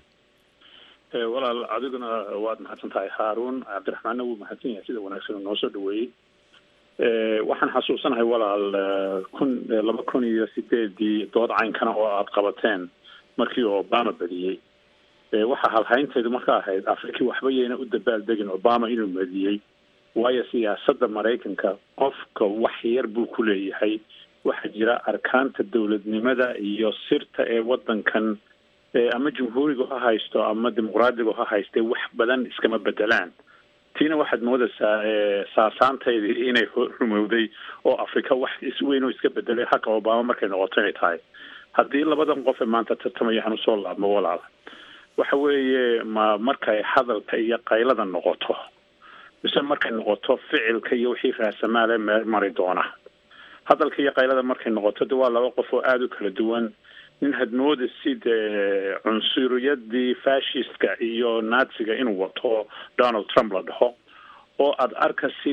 walaal adiguna waad mahadsan tahay haaruun cabdiraxmaanna wuu mahadsan yahay sida wanaagsan oo noo soo dhaweeyey waxaan xasuusanahay walaal kun laba kun iyo sideedii dood caynkana oo aada qabateen markii obama badiyey waxaa halhaynteedu marka ahayd afriki waxba yayna u dabaaldegin obama inuu badiyey waayo siyaasadda maraykanka qofka wax yar buu ku leeyahay waxaa jira arkaanta dowladnimada iyo sirta ee waddankan ama jumhuurigu ha haysto ama dimuqraadigu ha haystee wax badan iskama bedelaan tiina waxaad moodaysaa saasaantaydii inay rumowday oo afrika wax isweyn oo iska bedelay xaqa obama markay noqoto inay tahay haddii labadan qof ee maanta tartamaya hanu soo laabmo walaal waxa weeye ma markay hadalka iyo qaylada noqoto mise markay noqoto ficilka iyo wixii raasamaale meel mari doona hadalka iyo qaylada markay noqoto de waa laba qof oo aada u kala duwan nin hadmooda sida cunsuriyadii fashistka iyo naziga inuu wato donald trump la dhaho oo aada arkasid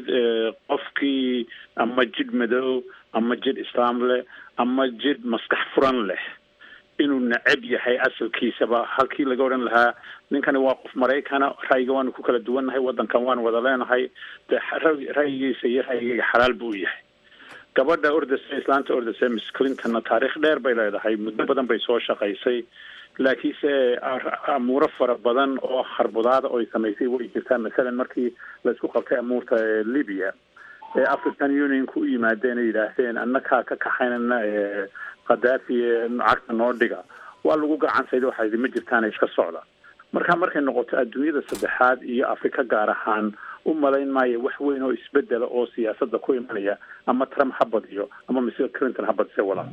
qofkii ama jidh madow ama jidh islaam leh ama jidh maskax furan leh inuu necab yahay asalkiisaba halkii laga odhan lahaa ninkani waa qof maraykana ra'yiga waanu ku kala duwannahay waddankan waanu wada leenahay de ra'yigiisa iyo ra'yigayga xalaal buu yahay gabadha ordase islaanta ordase miss clintonna taariikh dheer bay leedahay muddo badan bay soo shaqaysay laakiinse amuuro fara badan oo harbudaada oo ay samaysay way jirtaa masalan markii laisku qabtay amuurta libya ee african unionka u yimaadeen ay yidhaahdeen annakaa ka kaxaynana khadaafi cagta noo dhiga waa lagu gacansayda waxaa yidhi ma jirtaana iska socda marka markay noqoto adduunyada saddexaad iyo afrika gaar ahaan u malayn maayo wax weyn oo isbedela oo siyaasadda ku imanaya ama trump ha badiyo ama mr clinton ha badise walaal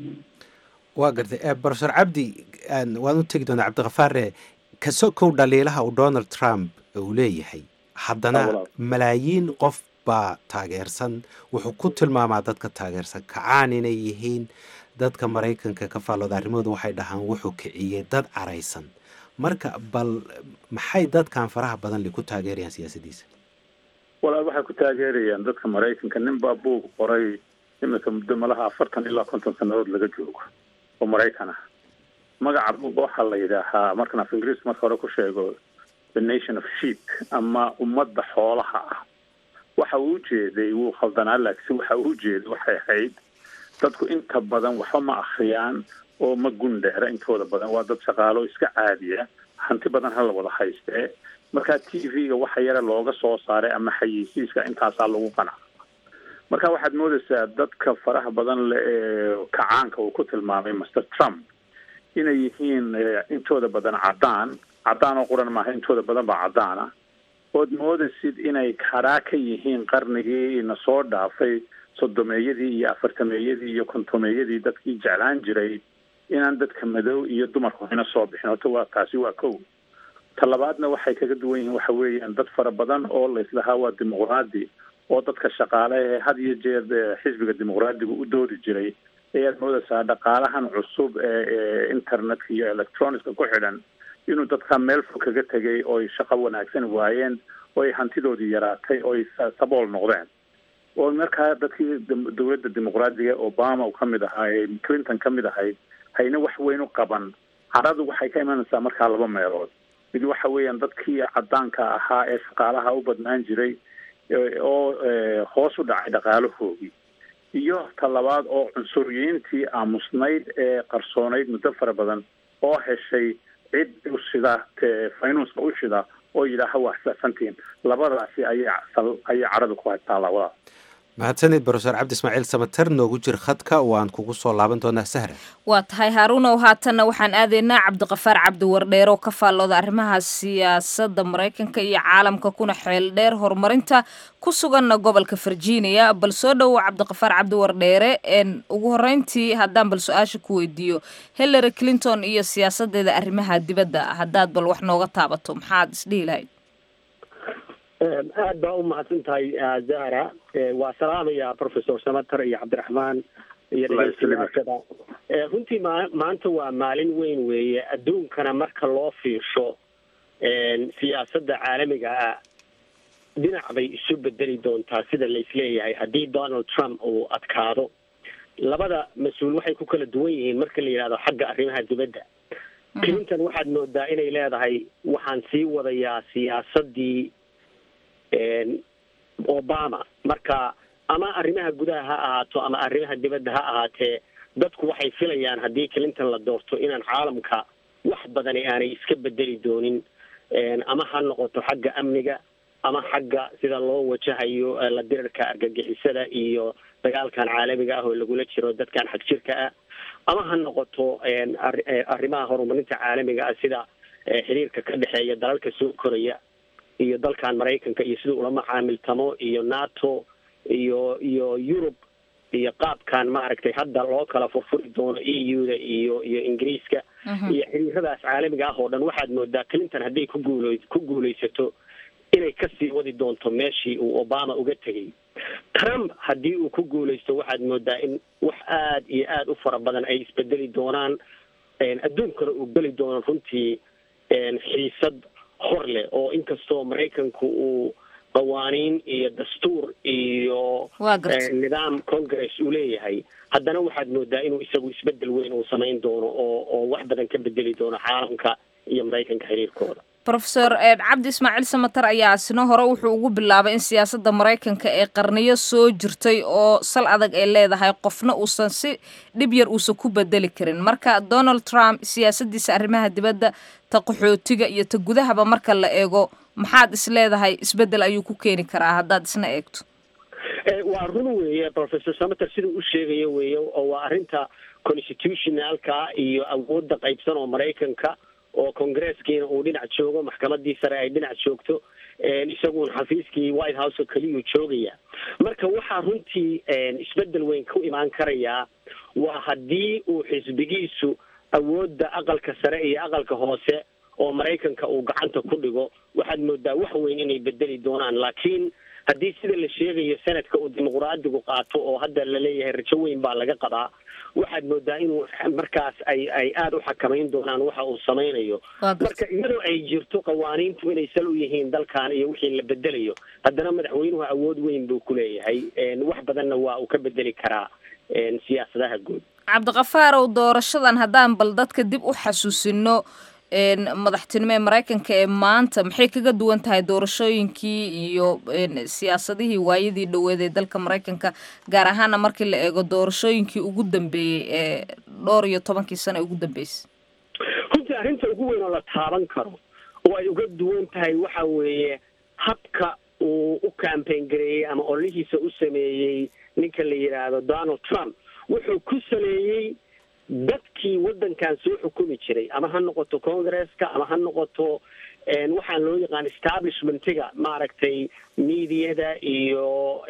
waa gartay brofesor cabdi waan u tegi doonaa cabdikafaare kaso kow dhaliilaha uu donald trump uu leeyahay haddana malaayiin qof baa taageersan wuxuu ku tilmaamaa dadka taageersan kacaan inay yihiin dadka maraykanka ka faallooda arrimahooda waxay dhahaan wuxuu kiciyey dad caraysan marka bal maxay dadkan faraha badan li ku taageerayaan siyaasaddiisa walaal waxay ku taageerayaan dadka maraykanka nin baa buug qoray iminka muddo malaha afartan ilaa konton sannadood laga joogo oo maraykan ah magaca buuga waxaa la yidhaahaa markan af ingiriis marka hore ku sheego the nation of sheep ama ummadda xoolaha ah waxa uu ujeeday wuu khaldanaa laakiin waxa uu ujeeday waxay ahayd dadku inta badan waxba ma akhriyaan oo ma gundheera intooda badan waa dad shaqaalo iska caadiya hanti badan hala wada haystee marka t v-ga waxa yare looga soo saaray ama xayeysiiska intaasaa lagu qanaca marka waxaad moodaysaa dadka faraha badan le ee kacaanka uu ku tilmaamay master trump inay yihiin intooda badan caddaan caddaan oo quran maaha intooda badan baa caddaana ood moodaysid inay karaa ka yihiin qarnigii na soo dhaafay sodomeeyadii iyo afartameeyadii iyo kontomeeyadii dadkii jeclaan jiray inaan dadka madow iyo dumarku hina soo bixin horta waa taasi waa kow talabaadna waxay kaga duwan yihiin waxa weeyaan dad fara badan oo laislahaa waa dimuqraadi oo dadka shaqaale ee had iyo jeer xisbiga dimuqraadiga u doodi jiray ayaad moodaysaa dhaqaalahan cusub ee internetka iyo electronicska ku xidhan inuu dadka meel fog kaga tegay ooy shaqo wanaagsan waayeen oo ay hantidoodii yaraatay oo ay sabool noqdeen oo markaa dadkii dowladda dimuqraadiga obama uu ka mid ahaa ee clinton ka mid ahayd hayna wax weyn u qaban caradu waxay ka imanaysaa markaa laba meelood mid waxa weeyaan dadkii caddaanka ahaa ee shaqaalaha u badnaan jiray oo hoos u dhacay dhaqaalahoogii iyo talabaad oo cunsuriyiintii aamusnayd ee qarsoonayd muddo fara badan oo heshay cid u shida faynuuska u shida oo yidhaaha waa safantiin labadaasi ayay ayay carada ku haytaa labada mahadsanid brofesor cabdi ismaaciil samater noogu jir khadka waan kugu soo laaban doonaa sahra waa tahay haaruunow haatanna waxaan aadaynaa cabdiqafaar cabdi wardheer oo ka faallooda arrimaha siyaasadda maraykanka iyo caalamka kuna xeel dheer horumarinta ku suganna gobolka virginia bal soo dhowow cabdiqafaar cabdi wardheere ugu horreyntii haddaan bal su-aasha ku weydiiyo hillary clinton iyo siyaasadeeda arrimaha dibadda haddaad bal wax nooga taabato maxaad isdhihi lahayd aad baa u mahadsan tahay zahra waa salaamaya professor samater iyo cabdiraxmaan iyo dhegeystayaashada runtii ma maanta waa maalin weyn weeye adduunkana marka loo fiirsho siyaasadda caalamiga ah dhinac bay isu bedeli doontaa sida laisleeyahay haddii donald trump uu adkaado labada mas-uul waxay ku kala duwan yihiin marka la yidhahdo xagga arrimaha dibadda clinton waxaad moodaa inay leedahay waxaan sii wadayaa siyaasaddii obama marka ama arrimaha gudaha ha ahaato ama arrimaha dibadda ha ahaatee dadku waxay filayaan haddii clinton la doorto inaan caalamka wax badani aanay iska bedeli doonin ama ha noqoto xagga amniga ama xagga sida loo wajahayo la dirirka argagixisada iyo dagaalkan caalamiga ah oo lagula jiro dadkan xag jirka ah ama ha noqoto arrimaha horumarinta caalamiga ah sida xiriirka ka dhexeeya dalalka soo koraya iyo dalkan maraykanka iyo siduu ula macaamiltamo iyo nato iyo iyo yurub iyo qaabkan maaragtay hadda loo kala furfuri doono e u da iyo iyo ingiriiska iyo xiriiradaas caalamiga ah oo dhan waxaad moodaa clinton hadday ku guul ku guulaysato inay kasii wadi doonto meeshii uu obama uga tegay trump haddii uu ku guulaysto waxaad moodaa in wax aad iyo aad u fara badan ay isbedeli doonaan adduunkana uu geli doono runtii xiisad hor leh oo inkastoo maraykanku uu qawaaniin iyo dastuur iyo nidaam congress uu leeyahay haddana waxaad moodaa inuu isagu isbedel weyn uu samayn doono oo oo wax badan ka bedeli doono caalamka iyo maraykanka xiriirkooda rofeor cabdi ismaaciil samater ayaa isna hore wuxuu ugu bilaabay in siyaasadda maraykanka ee qarniyo soo jirtay oo sal adag ay leedahay qofna uusan si dhib yar uusan ku bedeli karin marka donald trump siyaasadiisa arrimaha dibadda ta qaxootiga iyo ta gudahaba marka la eego maxaad is leedahay isbedel ayuu ku keeni karaa haddaad isna eegto waa run weeye professor samater siduu u sheegayo weeye oo waa arrinta constitutionalka iyo awoodda qaybsan oo maraykanka oo congresskiina uu dhinac joogo maxkamadii sare ay dhinac joogto isaguun xafiiskii white house oo keliyuu joogaya marka waxaa runtii isbedel weyn ku imaan karayaa waa haddii uu xisbigiisu awoodda aqalka sare iyo aqalka hoose oo maraykanka uu gacanta ku dhigo waxaad moodaa wax weyn inay bedeli doonaan laakiin haddii sida la sheegayo sanadka uu dimuqraadigu qaato oo hadda laleeyahay rajo weyn baa laga qabaa waxaad moodaa inuu markaas ay ay aada u xakamayn doonaan waxa uu samaynayo marka iyadoo ay jirto qawaaniintu inay sal u yihiin dalkan iyo wixii la bedelayo haddana madaxweynuhu awood weyn buu ku leeyahay wax badanna waa uu ka bedeli karaa siyaasadaha guud cabdiqafaarow doorashadan haddaan bal dadka dib u xasuusino madaxtinimo ee maraykanka ee maanta maxay kaga duwan tahay doorashooyinkii iyo siyaasadihii waayadii dhoweed ee dalka maraykanka gaar ahaana markii la eego doorashooyinkii ugu dambeeyey ee dhowr iyo tobankii sano ee ugu dambeysay runtii arrinta ugu weyn oo la taaban karo oo ay uga duwan tahay waxa weeye habka uu u campaign gareeyey ama ololihiisa u sameeyey ninka la yidhaahdo donald trump wuxuu ku saleeyey dadkii waddankan soo xukumi jiray ama ha noqoto congresska ama ha noqoto waxaan loo yaqaan establishmentiga maaragtay mediada iyo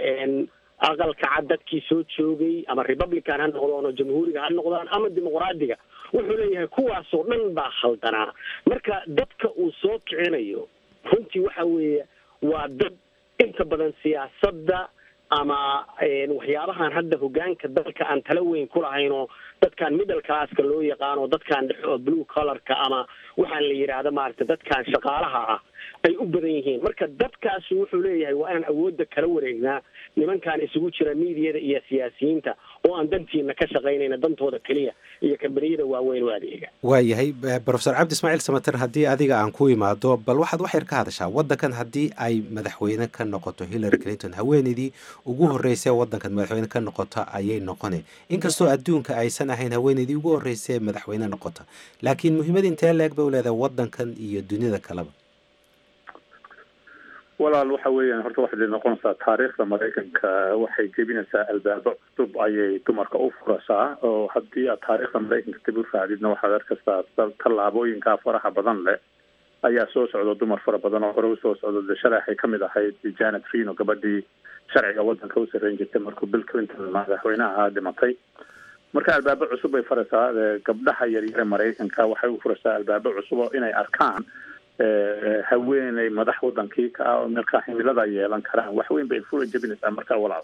aqalka cad dadkii soo joogay ama republican ha noqdaan oo jamhuuriga ha noqdaan ama dimuqraadiga wuxuu leeyahay kuwaasoo dhan baa khaldanaa marka dadka uu soo kicinayo runtii waxa weeye waa dad inta badan siyaasadda ama waxyaabahan hadda hogaanka dalka aan tala weyn ku lahayn oo dadkan middle classka loo yaqaano dadkan dhex oo blue colorka ama waxaan la yidhaahda maaragta dadkan shaqaalaha ah ay u badan yihiin marka dadkaasi wuxuu leeyahay waa inaan awoodda kala wareegnaa nimankan isugu jira miidiyada iyo siyaasiyiinta oo aan dantiina ka shaqaynayna dantooda keliya iyo kambaniyada waaweyn u adeega waayahay brofesor cabdi ismaaciil samater haddii adiga aan ku imaado bal waxaad wax yar ka hadashaa waddankan haddii ay madaxweyne ka noqoto hillary clinton haweeneydii ugu horreysay waddankan madaxweyne ka noqota ayay noqone inkastoo adduunka aysan ahayn haweeneydii ugu horreysay madaxweyne noqota laakiin muhiimada intee leeg bay u leedahay waddankan iyo dunida kaleba walaal waxa weeyaan horta waxay noqonaysaa taariikhda maraykanka waxay jebinaysaa albaabo cusub ayay dumarka u furasaa oo haddii aad taariikhda maraykanka dib u raacdidna waxaad arkaysaa tallaabooyinkaa faraha badan leh ayaa soo socda dumar fara badan oo hore usoo socda de shalay waxay kamid ahayd janet reno gabadhii sharciga wadanka u sarreyn jirtay markuu bill clinton madaxweynaha ahaa dhimatay marka albaabo cusub bay furaysaa gabdhaha yaryare maraykanka waxay u furaysaa albaabo cusub oo inay arkaan haweeney madax wadankii ka ah oo markaa himilada yeelan karaan wax weyn bay fura jebinaysaa markaa walaal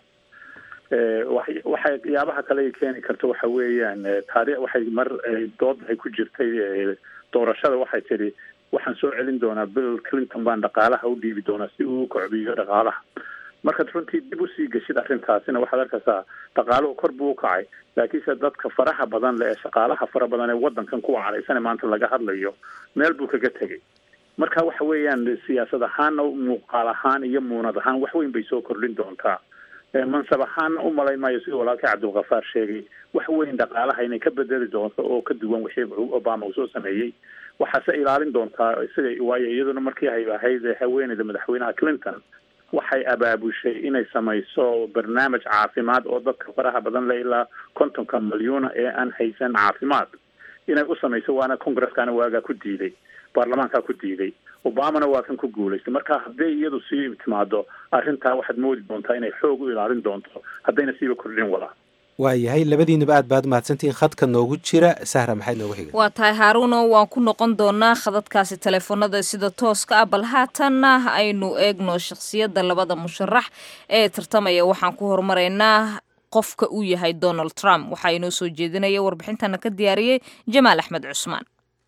waxay yaabaha kale ay keeni karto waxa weeyaan taarikh waxay mar dood ay ku jirtay doorashada waxay tidhi waxaan soo celin doonaa bill clinton baan dhaqaalaha u dhiibi doonaa si uu kocbiyo dhaqaalaha markaad runtii dib usii geshid arrintaasina waxaad arkaysaa dhaqaaluhu kor buu ukacay laakiinse dadka faraha badan le ee shaqaalaha fara badan ee wadankan kuwa caraysane maanta laga hadlayo meel buu kaga tegay marka waxa weeyaan siyaasad ahaanna muuqaal ahaan iyo muunad ahaan wax weyn bay soo kordhin doontaa mansab ahaan u malayn maayo sidii walaalkii cabdulkafaar sheegay wax weyn dhaqaalaha inay ka bedeli doonto oo ka duwan wixii obama uu soo sameeyey waxaase ilaalin doontaa isaga waayo iyaduna markii ay ahayd haweeneyda madaxweynaha clinton waxay abaabushay inay samayso barnaamij caafimaad oo dadka faraha badan le ilaa kontonka milyuuna ee aan haysan caafimaad inay u samayso waana congresskana waagaa ku diiday baarlamaankaa ku diiday obamana waa kan ku guulaystay marka hadday iyadu sii timaado arrintaa waxaad moodi doontaa inay xoog u ilaalin doonto haddayna siiba kordhin wadaa waayahay labadiinaba aad baad mahadsantihiin khadka noogu jira sahra maxayd noogu xiga waa tahay haaruuno waan ku noqon doonaa khadadkaasi teleefoonada sida tooska ah bal haatanna aynu eegno shakhsiyadda labada musharax ee tartamaya waxaan ku horumaraynaa qofka uu yahay donald trump waxaa inoo soo jeedinaya warbixintana ka diyaariyey jamaal axmed cusmaan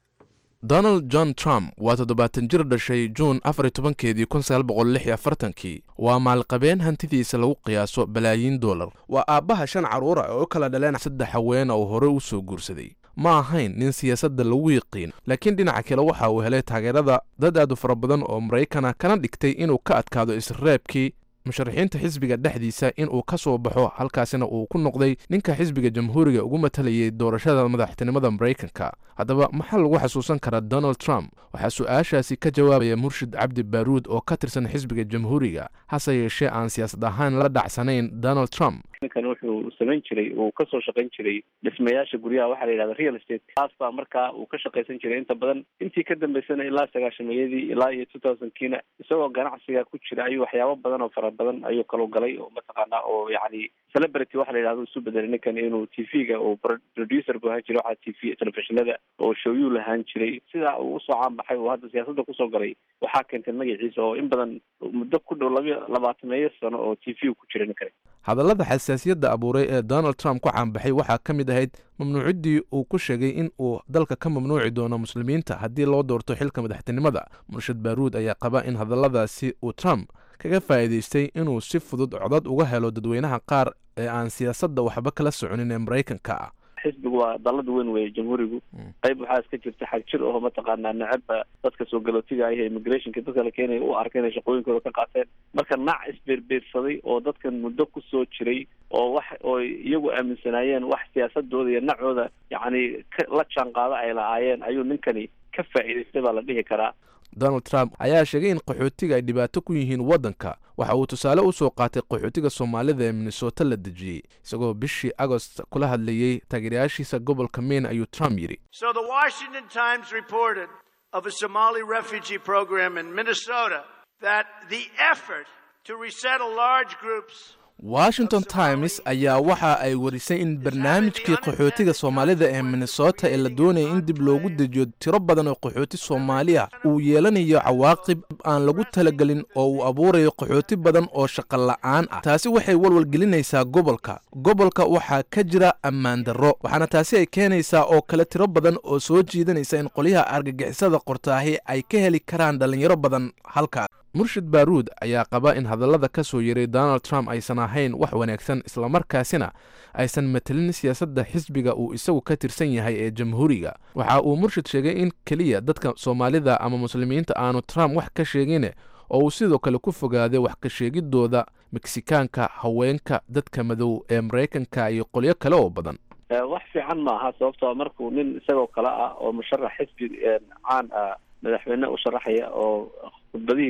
donald john trump waa toddobaatan jir dhashay juun afar tobankeedii kun sagaal boqol lix iyo afartankii waa maalqabeen hantidiisa lagu qiyaaso balaayiin dollar waa aabbaha shan carruura oo u kala dhaleen saddex haweena oo hore u soo guursaday ma ahayn nin siyaasadda lagu yiqiin laakiin dhinaca kale waxa uu helay taageerada dad aad u fara badan oo maraykana kana dhigtay inuu ka adkaado isreebkii musharaxiinta xisbiga dhexdiisa in uu ka soo baxo halkaasina uu ku noqday ninka xisbiga jamhuuriga ugu matalayay doorashada madaxtinimada maraykanka haddaba maxaa lagu xasuusan karaa donald trump waxaa su-aashaasi ka jawaabaya murshid cabdi baaruud oo ka tirsan xisbiga jamhuuriga hase yeeshee aan siyaasad ahaan la dhacsanayn donald trump ninkan wuxuu samayn jiray uu kasoo shaqayn jiray dhismayaasha guryaha waxaa la yidhahda real estate taas baa markaa uu ka shaqaysan jiray inta badan intii ka dambeysana ilaa sagaashameeyadii ilaa iyo two thousand kiina isagoo ganacsiga ku jira ayuu waxyaabo badan oo fara badan ayuu kaloo galay oo mataqaanaa oo yacni celebrity waxa la yidhahdo isu bedelay ninkan inuu t v-ga uu producer bu ahaan jiray waxaa t v telefishinada oo showyuu lahaan jiray sidaa uu usoo caanbaxay oo hadda siyaasadda kusoo galay waxaa keentay magaciisa oo in badan muddo ku dhow laba labaatameeyo sano oo t v ku jira ninkan hadallada xasaasiyadda abuuray ee donald trump ku caanbaxay waxaa ka mid ahayd mamnuuciddii uu ku sheegay in uu dalka ka mamnuuci doono muslimiinta haddii loo doorto xilka madaxtinimada murshid baaruud ayaa qaba in hadalladaasi uu trump kaga faa'iidaystay inuu si fudud codad uga helo dadweynaha qaar ee aan siyaasadda waxba kala soconin ee maraykanka ah xisbigu waa dalada weyn weeye jamhuurigu qayb waxaa iska jirta xag jir oo mataqaanaa necabba dadka soo galootiga ah ee immigrationka dadka la keenaya u arka inay shaqooyinkooda ka qaateen marka nac isbeerbeersaday oo dadkan muddo kusoo jiray oo wax oo iyagu aaminsanaayeen wax siyaasadooda iyo nacooda yacni la jaan qaado ay lahaayeen ayuu ninkani ka faa'iidaystay baa la dhihi karaa donald trump ayaa sheegay in qaxootiga ay dhibaato ku yihiin waddanka waxa uu tusaale u soo qaatay qaxootiga soomaalida ee minnesota la dejiyey isagoo bishii agost kula hadlayey taageerayaashiisa gobolka maine ayuu trump yidhi So the Washington Times reported of a Somali refugee program in Minnesota that the effort to resettle large groups washington times ayaa waxa ay warisay in barnaamijkii qaxootiga soomaalida ee minnesota ee la doonaya in dib loogu dejiyo tiro badan oo qaxooti soomaaliya uu yeelanayo cawaaqib aan lagu talagelin oo uu abuurayo qaxooti badan oo shaqo la'aan ah taasi waxay walwal gelinaysaa gobolka gobolka waxaa ka jira ammaan darro waxaana taasi ay keenaysaa oo kale tiro badan oo soo jiidanaysa in qolyaha argagixisada qortaahi ay ka heli karaan dhallinyaro badan halkaas murshid baaruud ayaa qaba in hadallada ka soo yeray donald trump aysan ahayn wax wanaagsan islamarkaasina aysan matelin siyaasadda xisbiga uu isagu ka tirsan yahay ee jamhuuriga waxa uu murshid sheegay in keliya dadka soomaalida ama muslimiinta aanu trump wax ka sheegin oo uu sidoo kale ku fogaaday wax ka sheegidooda meksikaanka haweenka dadka madow ee maraykanka iyo qolyo kale oo badan wax fiican maaha sababtoo markuu nin isagoo kale ah oo musharax xisbi caan ah madaxweyne u sharaxaya oo khudbadihiisa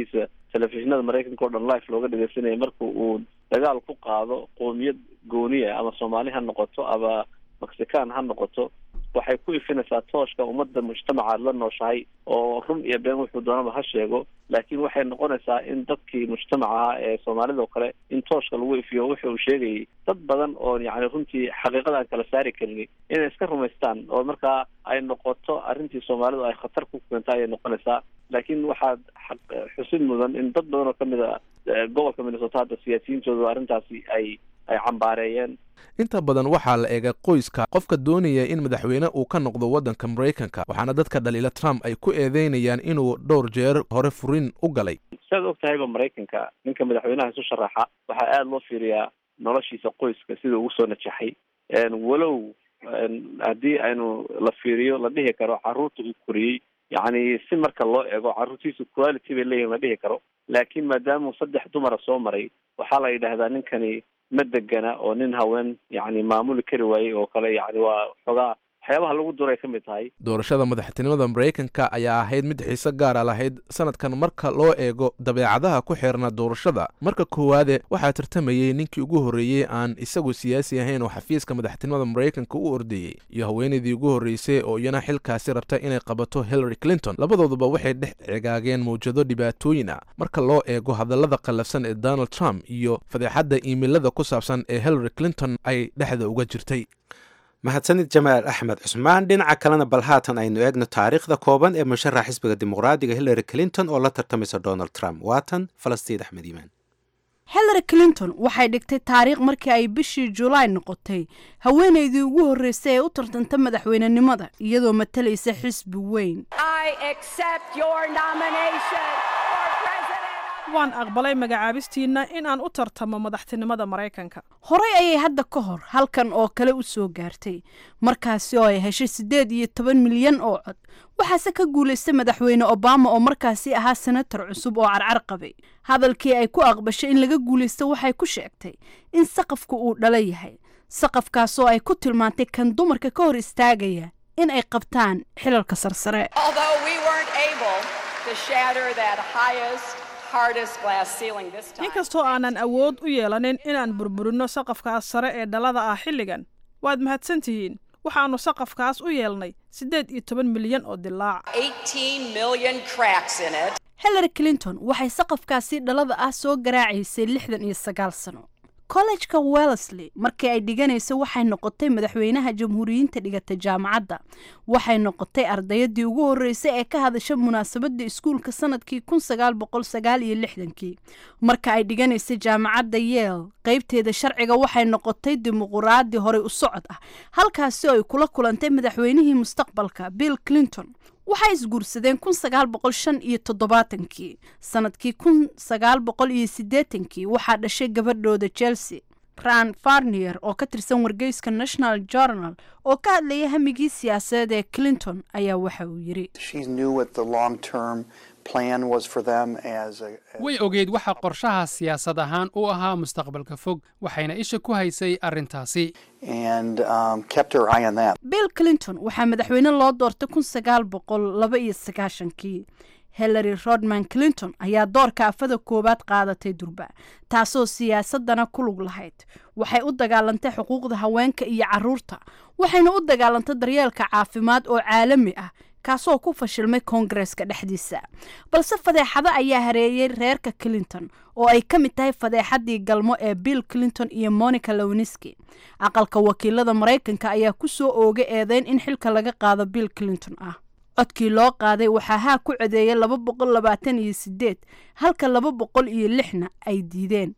telefishinada maraykanka o dhan life looga dhegeysanaya marka uu dagaal ku qaado qoomiyad gooniya ama soomaali ha noqoto ama mexican ha noqoto waxay ku ifinaysaa tooshka ummadda mujtamaca aad la nooshahay oo run iyo been wuxuu doonaba ha sheego laakiin waxay noqonaysaa in dadkii mujtamaca ahaa ee soomaalida oo kale in tooshka lagu ifiyo wuxa uu sheegayay dad badan oo yacni runtii xaqiiqada aan kala saari karin inay iska rumaystaan oo markaa ay noqoto arrintii soomaalidu ay khatar ku keento ayay noqonaysaa laakiin waxaad xaq xusid mudan in dad badan oo kamid a gobolka minnesota hadda siyaasiyiintooda arrintaasi ay ay cambaareeyeen inta badan waxaa la eegay qoyska qofka doonaya in madaxweyne uu ka noqdo waddanka maraykanka waxaana dadka dhaliila trump ay ku eedeynayaan inuu dhowr jeer hore furin u galay siaad og tahayba maraykanka ninka madaxweynaha isu sharaxa waxaa aada loo fiiriyaa noloshiisa qoyska sida ugu soo najaxay walow haddii aynu la fiiriyo la dhihi karo caruurta uu koriyey yacni si marka loo eego caruurtiisu quality bay leeyihin la dhihi karo laakiin maadaamuu saddex dumara soo maray waxaa la yidhaahdaa ninkani ma degana oo nin haween yacni maamuli kari waayey oo kale yacni waa xoogaa waxyaabaha lagu duray ka mid tahay doorashada madaxtinimada maraykanka ayaa ahayd mid xiise gaara lahayd sanadkan marka loo eego dabeecadaha ku xeerna doorashada marka koowaade waxaa tartamayey ninkii ugu horreeyey aan isagu siyaasi ahayn oo xafiiska madaxtinimada maraykanka u ordayey iyo haweenaydii ugu horreysay oo iyana xilkaasi rabta inay qabato hillary clinton labadooduba waxay dhex cigaageen mawjado dhibaatooyin ah marka loo eego hadallada qallafsan ee donald trump iyo fadeexadda iimilada ku saabsan ee hillary clinton ay dhexda uga jirtay mahadsanid jamaal axmed cusmaan dhinaca kalena bal haatan aynu eegno taariikhda kooban ee musharax xisbiga dimuqraadiga hillary clinton oo la tartamaysa donald trump waatan falastiin axmed iimaan hillary clinton waxay dhigtay taariikh markii ay bishii julaay noqotay haweenaydii ugu horreysay ee u tartanta madaxweynenimada iyadoo matalaysa xisbi weyn waan aqbalay magacaabistiinna in aan u tartamo madaxtinimada maraykanka horey ayay hadda ka hor halkan oo kale u soo gaartay markaasi oo ay heshay siddeed iyo toban milyan oo cod waxaase ka guulaystay madaxweyne obama oo markaasi ahaa senator cusub oo carcar qabay hadalkii ay ku aqbashay in laga guulaysto waxay ku sheegtay in saqafku uu dhala yahay saqafkaasoo ay ku tilmaantay kan dumarka ka hor istaagaya in ay qabtaan xilalka sarsare inkastoo aanan awood u yeelanin inaan burburinno saqafkaas sare ee dhalada ah xilligan waad mahadsan tihiin waxaannu saqafkaas u yeelnay siddeed iyo toban milyan oo dilaac hillary clinton waxay saqafkaasi dhalada ah soo garaacaysay lixdan iyo sagaal sano kollejka wellesley markii ay dhiganaysa waxay noqotay madaxweynaha jamhuuriyiinta dhigata jaamacadda waxay noqotay ardayadii ugu horreysay ee ka hadasha munaasabadda iskuulka sanadkii kun sagaal boqol sagaal iyo lixdankii marka ay dhiganaysay jaamacadda yeel qeybteeda sharciga waxay noqotay dimuquraadi horey u socod ah halkaasi oo ay kula kulantay madaxweynihii mustaqbalka bill clinton waxay isguursadeen kun sagaal boqol shan iyo toddobaatankii sanadkii kun sagaal boqol iyo siddeetankii waxaa dhashay gabadhooda chelsea ran farnier oo ka tirsan wargeyska national journal oo ka hadlaya hamigii siyaasadeed ee clinton ayaa waxa uu yidhi way ogeyd waxa qorshaha siyaasad ahaan u ahaa mustaqbalka fog waxayna isha ku haysay arrintaasi bill clinton waxaa madaxweyne loo doortay kun sagaal boqol laba iyo sagaashankii hillary rodman clinton ayaa doorka afada koowaad qaadatay durba taasoo siyaasadana ku lug lahayd waxay u dagaalantay xuquuqda haweenka iyo caruurta waxayna u dagaalantay daryeelka caafimaad oo caalami ah kaasoo ku fashilmay koongareska dhexdiisa balse fadeexado ayaa hareeyey reerka clinton oo ay ka mid tahay fadeexadii galmo ee bill clinton iyo monica lowniski aqalka wakiilada maraykanka ayaa ku soo oogay eedeyn in xilka laga qaado bill clinton ah codkii loo qaaday waxaa haa ku codeeyay laba boqol labaatan iyo sideed halka laba boqol iyo lixna ay diideen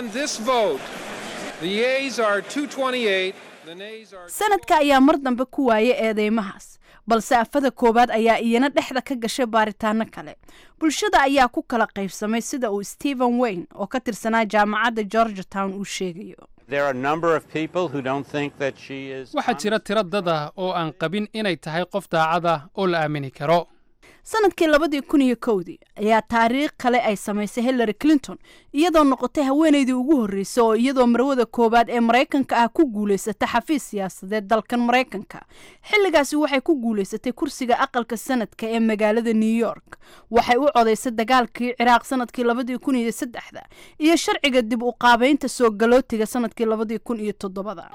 sanadka ayaa mar dambe ku waayay eedeymahaas balse afada koowaad ayaa iyana dhexda ka gashay baaritaano kale bulshada ayaa ku kala qaybsamay sida uu stephen wayne oo ka tirsanaa jaamacadda georgia town uu sheegayo waxaa jira tiro dad ah oo aan qabin inay tahay qof daacad ah oo la aamini karo sanadkii labadii kun iyo kowdii ayaa taariikh kale ay samaysay hillary clinton iyadoo noqotay haweenaydii ugu horreysay oo iyadoo marwada koowaad ee maraykanka ah ku guulaysata xafiis siyaasadeed dalkan maraykanka xilligaasi waxay ku guulaysatay kursiga aqalka sanadka ee magaalada new york waxay u codaysay dagaalkii ciraaq sanadkii labadii kun iyo saddexda iyo sharciga dib u qaabeynta soo galootiga sanadkii labadii kun iyo toddobada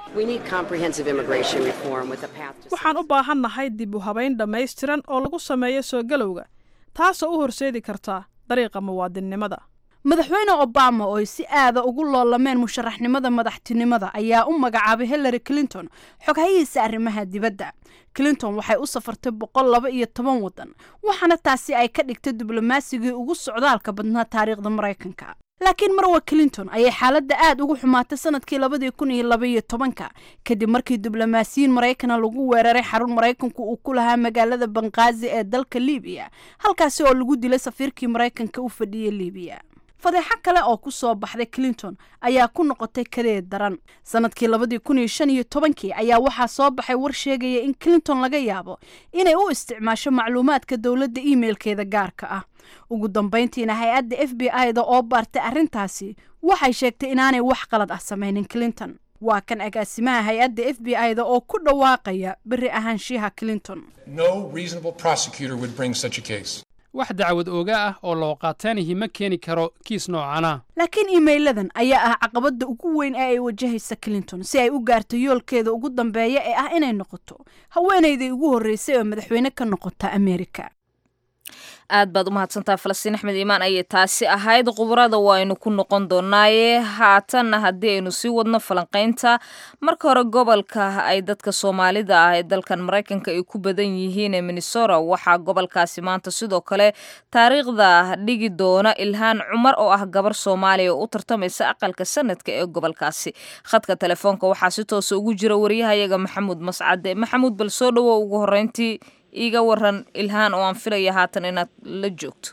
waxaan u baahannahay dib u habayn dhammaystiran oo lagu sameeyo soo galowga taasoo u horseedi karta dariiqa muwaadinnimada madaxweyne obama oo ay si aada ugu loolameen musharaxnimada madaxtinimada ayaa u magacaabay hillary clinton xoghayihiisa arrimaha dibadda clinton waxay u safartay boqol laba iyo toban waddan waxaana taasi ay ka dhigtay diblomasigii ugu socdaalka badnaa taariikhda maraykanka laakiin marwa clinton ayay xaaladda aada ugu xumaatay sanadkii labadii kun iyo labaiyo tobanka kadib markii diblomaasiyiin maraykana lagu weeraray xarun maraykanku uu ku lahaa magaalada banqaazi ee dalka libiya halkaasi oo lagu dilay safiirkii maraykanka u fadhiyey libiya fadeexo kale oo ku soo baxday clinton ayaa ku noqotay kadeed daran sanadkii labadii kun iyo shan iyo tobankii ayaa waxaa soo baxay war sheegaya in clinton laga yaabo inay u isticmaasho macluumaadka dowladda imailkeeda gaarka ah ugu dambayntiina hay-adda f b i da oo baartay arrintaasi waxay sheegtay inaanay wax qalad ah samaynin clinton waa kan agaasimaha hay-adda f b i da oo ku dhawaaqaya beri ahaanshiyaha clinton wax dacwad ooga ah oo loo qaataanihi ma keeni karo kiis noocana laakiin iimeyladan ayaa ah caqabadda ugu weyn ee ay wajahaysa clinton si ay u gaarto yoolkeeda ugu dambeeya ee ah inay noqoto haweenayday ugu horreysay oo madaxweyne ka noqota amerika aad baad u mahadsantaha falastiin axmed iimaan ayay taasi ahayd khubarada waaynu ku noqon doonaaye haatanna haddii aynu sii wadno falanqaynta marka hore gobolka ay dadka soomaalida ah ee dalkan maraykanka ay ku badan yihiin ee minnesota waxaa gobolkaasi maanta sidoo kale taariikhda dhigi doona ilhaan cumar oo ah gabar soomaaliya oo u tartamaysa aqalka sanadka ee gobolkaasi khadka telefoonka waxaa si toosa ugu jira waryahayaga maxamuud mascade maxamuud bal soo dhowo ugu horeyntii iiga waran ilhaan oo aan filaya haatan inaad la joogto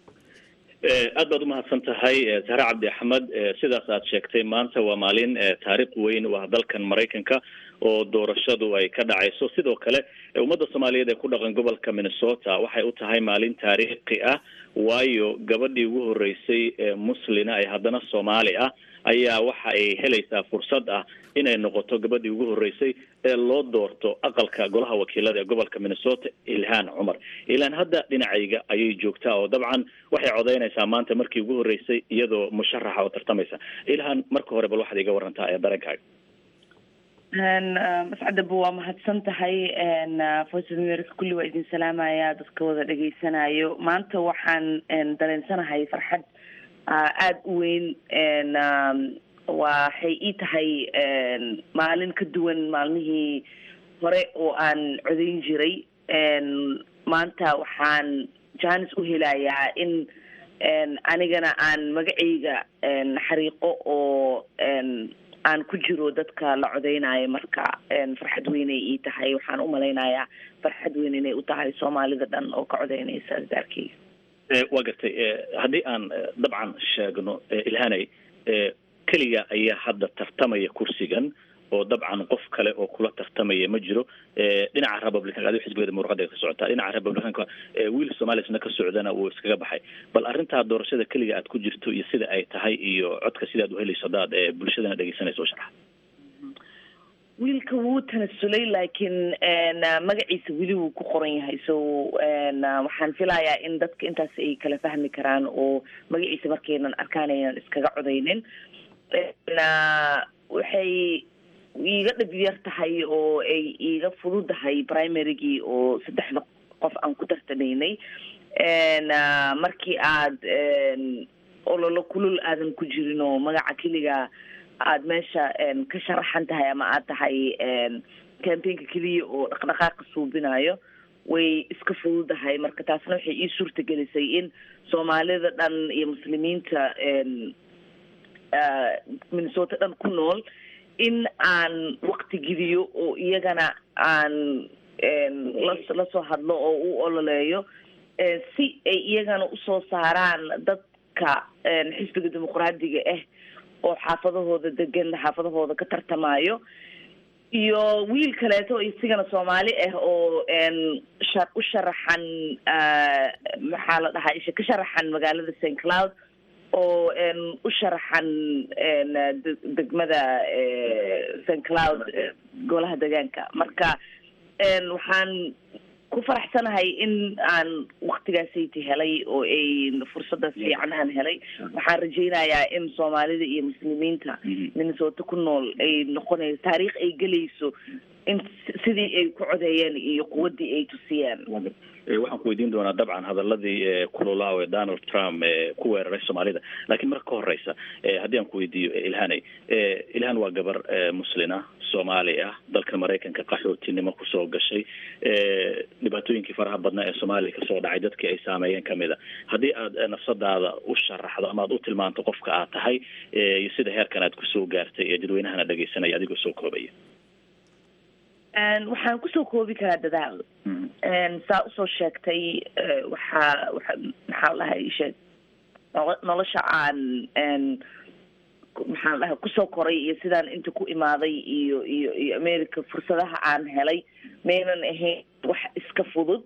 aad baad umahadsan tahay zahre cabdi axmed sidaas aad sheegtay maanta waa maalin taariikh weyn u ah dalkan maraykanka oo doorashadu ay ka dhacayso sidoo kale ummadda soomaaliyeed ee ku dhaqan gobolka minnesota waxay u tahay maalin taariikhi ah waayo gabadhii ugu horeysay ee muslina ee haddana soomaali ah ayaa waxa ay helaysaa fursad ah inay noqoto gabadhii ugu horeysay ee loo doorto aqalka golaha wakiilada ee gobolka minnesota ilhaan cumar ilhaan hadda dhinacayga ayay joogtaa oo dabcan waxay codeynaysaa maanta markii ugu horeysay iyadoo musharaxa oo tartamaysa ilhaan marka hore bal waxaad iga warantaa ee dareenkaaga mascadaba waa mahadsan tahay voice of america kulli waa idin salaamaya dadka wada dhegeysanayo maanta waxaan dareensanahay farxad aada u weyn waxay ii tahay maalin ka duwan maalmihii hore oo aan codeyn jiray maanta waxaan jaanis u helayaa in anigana aan magacayga xariiqo oo aan ku jiro dadka la codeynayo marka farxad weynay ii tahay waxaan u malaynayaa farxad weyn inay u tahay soomaalida dhan oo ka codeynaysa daarkeyga waa gartay haddii aan dabcan sheegno ilhanay keliga ayaa hadda tartamaya kursigan oo dabcan qof kale oo kula tartamaya ma jiro dhinaca republicanka adi xisbigeeda muruqada ka socotaa dhinaca republicanka wiil somalisna ka socdana wuu iskaga baxay bal arrintaa doorashada keliga aad ku jirto iyo sida ay tahay iyo codka sidaad uhelayso hadaad bulshadana dhegeysanayso sharaxa wiilka wuu tanasulay laakiin magaciisa weli wuu ku qoran yahay so waxaan filayaa in dadka intaas ay kala fahmi karaan oo magaciisa markaynan arkaan aynan iskaga codeynin waxay iiga dhib yar tahay oo ay iiga fududahay primarygii oo saddexda qof aan ku tartamaynay markii aad ololo kulul aadan ku jirin oo magaca keliga aada meesha ka sharaxan tahay ama aad tahay campaignka keliya oo dhaqdhaqaaqa suubinayo way iska fududahay marka taasna waxay ii suurta gelisay in soomaalida dhan iyo muslimiinta minnesota dhan ku nool in aan wakti gidiyo oo iyagana aan lasoo hadlo oo u ololeeyo si ay iyagana usoo saaraan dadka xisbiga dimuqraadiga ah oo xaafadahooda degan xaafadahooda ka tartamayo iyo wiil kaleeto isigana soomaali ah oo sha- u sharaxan maxaa la dhahaa isha ka sharaxan magaalada st cloud oo u sharaxan degmada st cloud golaha deegaanka marka waxaan ku faraxsanahay in aan waktigaasayta helay oo ay fursadaas fiican aan helay waxaan rajaynayaa in soomaalida iyo muslimiinta minnesota ku nool ay noqonayso taariikh ay gelayso in sidii ay ku codeeyeen iyo quwaddii ay tusiyeen waxaan ku weydiin doonaa dabcan hadaladii kululaaw ee donald trump ku weeraray soomaalida laakiin marka ka horeysa haddii aan ku weydiiyo ilhanay ilhan waa gabar muslina soomaali ah dalka maraykanka qaxootinimo kusoo gashay dhibaatooyinkii faraha badnaa ee soomaaliya kasoo dhacay dadkii ay saameeyeen kamid a haddii aad nafsadaada u sharaxdo ama aad u tilmaanto qofka aad tahay iyo sida heerkan aad kusoo gaartay ee dadweynahana dhegeysanaya adigoo soo koobaya waxaan kusoo koobi karaa dadaal saa usoo sheegtay waxaa waa maxaa lahay sheeg nolosha aan maxaan dhahay kusoo koray iyo sidaan inta ku imaaday iyo iyo iyo america fursadaha aan helay maynan ahayn wax iska fudud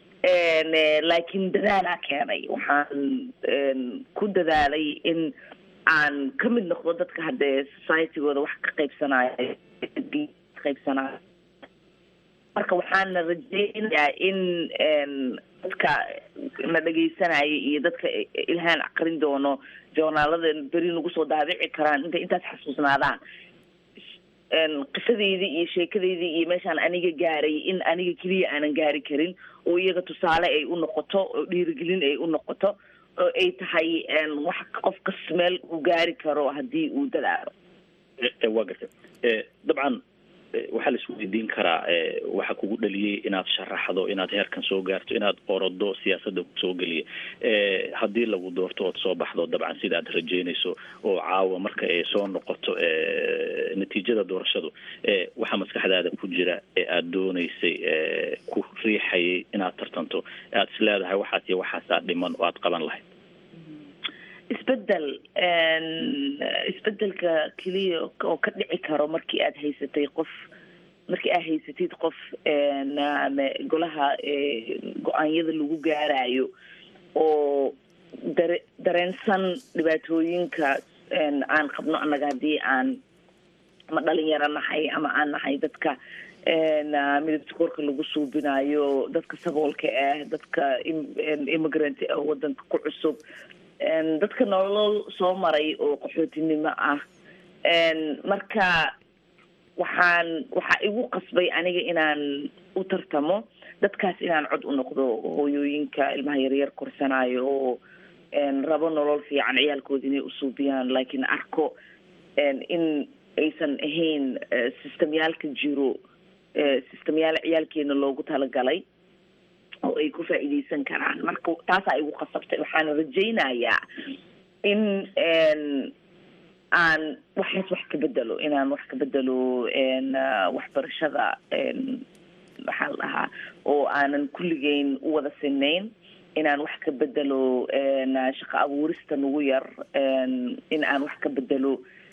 laakiin dadaalaa keenay waxaan ku dadaalay in aan ka mid noqdo dadka haddee societygooda wax ka qaybsanaayo qaybsanaayo marka waxaana rajeynayaa in dadka na dhegeysanaya iyo dadka ilhaan aqrin doono joornaalada beri nagu soo daabici karaan intay intaas xasuusnaadaan qisadeydii iyo sheekadeydii iyo meeshaan aniga gaaray in aniga keliya aanan gaari karin oo iyaga tusaale ay u noqoto oo dhiirigelin ay u noqoto oo ay tahay wax qof kas meel uu gaari karo haddii uu dadaalo waa gartay dabcan waxaa la isweydiin karaa waxa kugu dhaliyey inaad sharaxdo inaad heerkan soo gaarto inaad orodo siyaasadda kusoo geliya haddii lagu doorto ood soo baxdo dabcan sida aad rajeynayso oo caawa marka ay soo noqoto natiijada doorashadu waxaa maskaxdaada ku jira ee aada dooneysay ku riixayay inaad tartanto aad is leedahay waxaas iyo waxaasaa dhiman oo aad qaban lahayd isbedel isbedelka keliya oo ka dhici karo markii aad haysatay qof markii aad haysatid qof ama golaha go-aanyada lagu gaarayo oo dare dareensan dhibaatooyinka aan qabno annaga haddii aan ama dhalinyaro nahay ama aan nahay dadka midabta korka lagu suubinayo dadka saboolka ah dadka immigrant ah wadanka ku cusub dadka nolol soo maray oo qaxootinimo ah marka waxaan waxaa igu qasbay aniga inaan u tartamo dadkaas inaan cod u noqdo hooyooyinka ilmaha yaryar korsanayo oo rabo nolol fiican ciyaalkooda inay usuubiyaan laakiin arko in aysan ahayn systemyaalka jiro systemyaal ciyaalkeena loogu talagalay oo ay ku faa'iideysan karaan marka taasaa igu qasabtay waxaana rajaynayaa in aan waxaas wax ka bedelo inaan wax ka bedelo waxbarashada maxaa la dhahaa oo aanan kulligeyn u wada sinayn inaan wax ka bedelo shaqo abuurista nagu yar in aan wax ka bedelo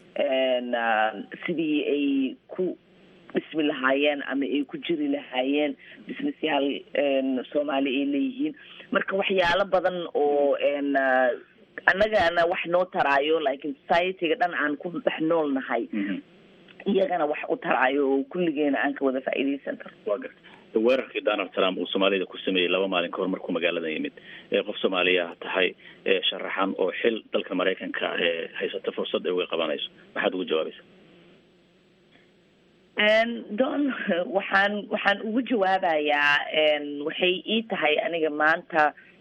sidii ay ku dhismi lahaayeen ama ay ku jiri lahaayeen businessyaal soomaali ay leeyihiin marka waxyaalo badan oo annagana wax noo taraayo laakiin societyga dhan aan ku dhex nool nahay iyagana wax u taraayo oo kulligeena aan ka wada faa'iideysan karo waa garta weerarkii donald trump uu soomaalida ku sameeyey laba maalin kahor markuu magaalada yimid qof soomaaliya tahay sharaxan oo xil dalka maraykanka haysata fursad ay uga qabanayso maxaad ugu jawaabaysa don waxaan waxaan ugu jawaabayaa waxay ii tahay aniga maanta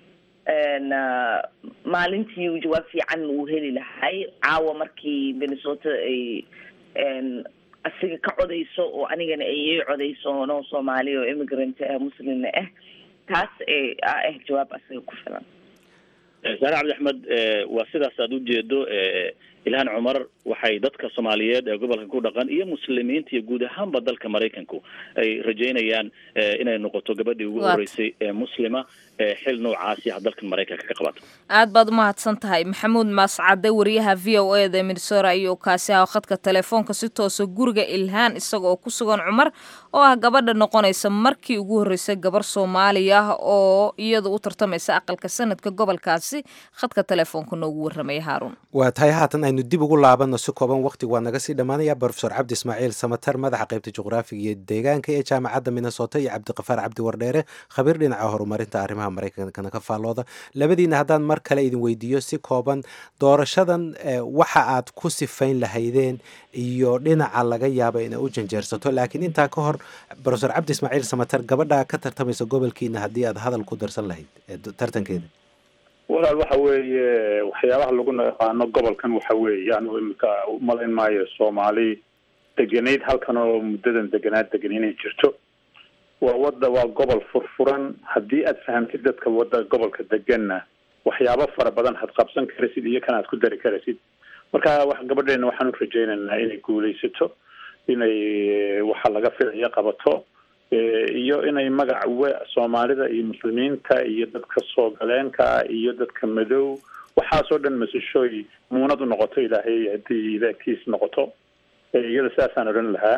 maalintii jawaab fiican uu heli lahay caawa markii minnesota ay asiga ka codayso oo anigana ay ii codayso noo soomaali oo immigrant ah muslimna ah taas ah jawaab asiga ku filan saare cabdi axmed waa sidaas aad ujeedo ilhaan cumar waxay dadka soomaaliyeed ee gobolka ku dhaqan iyo muslimiinta iyo guud ahaanba dalka maraykanku ay rajeynayaan inay noqoto gabadhii ugu horeysay ee muslima ee xil noocaasi ah dalkan maraykanka ka qabato aad baad umahadsan tahay maxamuud maascade wariyaha v o e da minnesora ayuu kaasi ah khadka telefoonka si toosa guriga ilhaan isaga oo ku sugan cumar oo ah gabadha noqonaysa markii ugu horreysay gabar soomaaliya oo iyada u tartamaysa aqalka sanadka gobolkaasi khadka telefoonka noogu warramaya haaruun waa tahay haatan aynu dib ugu laabano noqono si kooban waqtigu waa naga sii dhammaanaya brofesor cabdi ismaaciil samatar madaxa qaybta juqraafiga iyo deegaanka ee jaamacadda minnesota iyo cabdiqafaar cabdi wardheere khabiir dhinaca horumarinta arrimaha maraykankana ka faallooda labadiina haddaan mar kale idin weydiiyo si kooban doorashadan waxa aad ku sifayn lahaydeen iyo dhinaca laga yaaba inay u janjeersato laakiin intaa ka hor brofesor cabdi ismaaciil samatar gabadha ka tartamaysa gobolkiina haddii aad hadal ku darsan lahayd tartankeeda walaal waxa weeye waxyaabaha lagu yaqaano gobolkan waxa weeye anu imika umalayn maayo soomaali degenayd halkan oo muddadan deganaad degan inay jirto waa wada waa gobol furfuran haddii aad fahamtid dadka wada gobolka deganna waxyaabo fara badan had qabsan karasid iyo kan aad ku dari karasid marka wax gabadheena waxaan u rajaynaynaa inay guulaysato inay waxa laga filayo qabato iyo inay magac soomaalida iyo muslimiinta iyo dadka soo galeenka iyo dadka madow waxaasoo dhan masashooy muunad u noqoto ilaahay haddii ilaakiis noqoto iyada sidaasaan odhan lahaa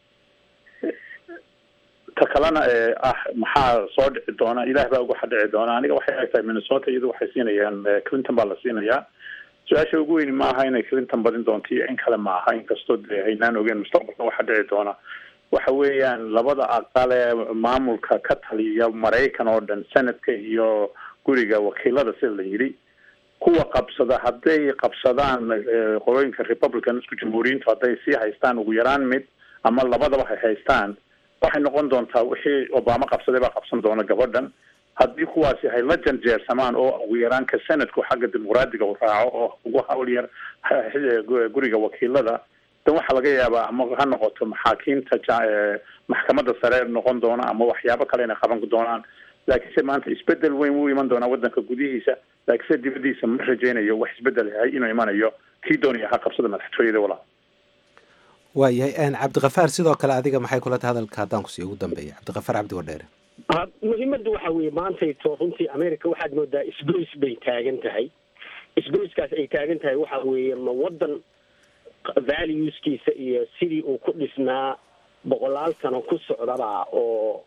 ta kalena ah maxaa soo dhici doona ilaah baa uga dhici doona aniga waxay ag tahay minnesota iyadu waxay siinayaan clinton baa la siinayaa su-aasha ugu weyni maaha inay clinton badin doonto iyo in kale maaha inkastoo dee haynaan ogeen mustaqbalka waxa dhici doona waxa weeyaan labada aqal ee maamulka ka taliya maraykan oo dhan senadka iyo guriga wakiilada sida la yidhi kuwa qabsada hadday qabsadaan qolooyinka republican isku jamhuuriyiintu hadday sii haystaan ugu yaraan mid ama labadaba hay haystaan waxay noqon doontaa wixii obama qabsaday baa qabsan doona gabadhan haddii kuwaasi hay la janjeersamaan oo ugu yaraan ka senadku xagga dimuqraadiga u raaco oo ugu hawl yar guriga wakiilada dan waxaa laga yaabaa ama ha noqoto maxaakiimta maxkamadda sare noqon doona ama waxyaabo kale inay qaban doonaan laakiinse maanta isbedel weyn wuu iman doonaa wadanka gudihiisa laakiinse dibadiisa ma rajaynayo wax isbedel yahay inuu imanayo kii doonaya ha qabsada madaxtooyada walaa waayahay cabdikafaar sidoo kale adiga maxay kula tahay hadalka haddaan kusii ugu dambeeya cabdikafaar cabdi wadheere muhiimadda waxa weeye maantayto runtii america waxaad moodaa isgoys bay taagan tahay isgoyskaas ay taagan tahay waxa weeye ma wadan valueskiisa iyo sidii uu ku dhisnaa boqolaal sano ku socdaba oo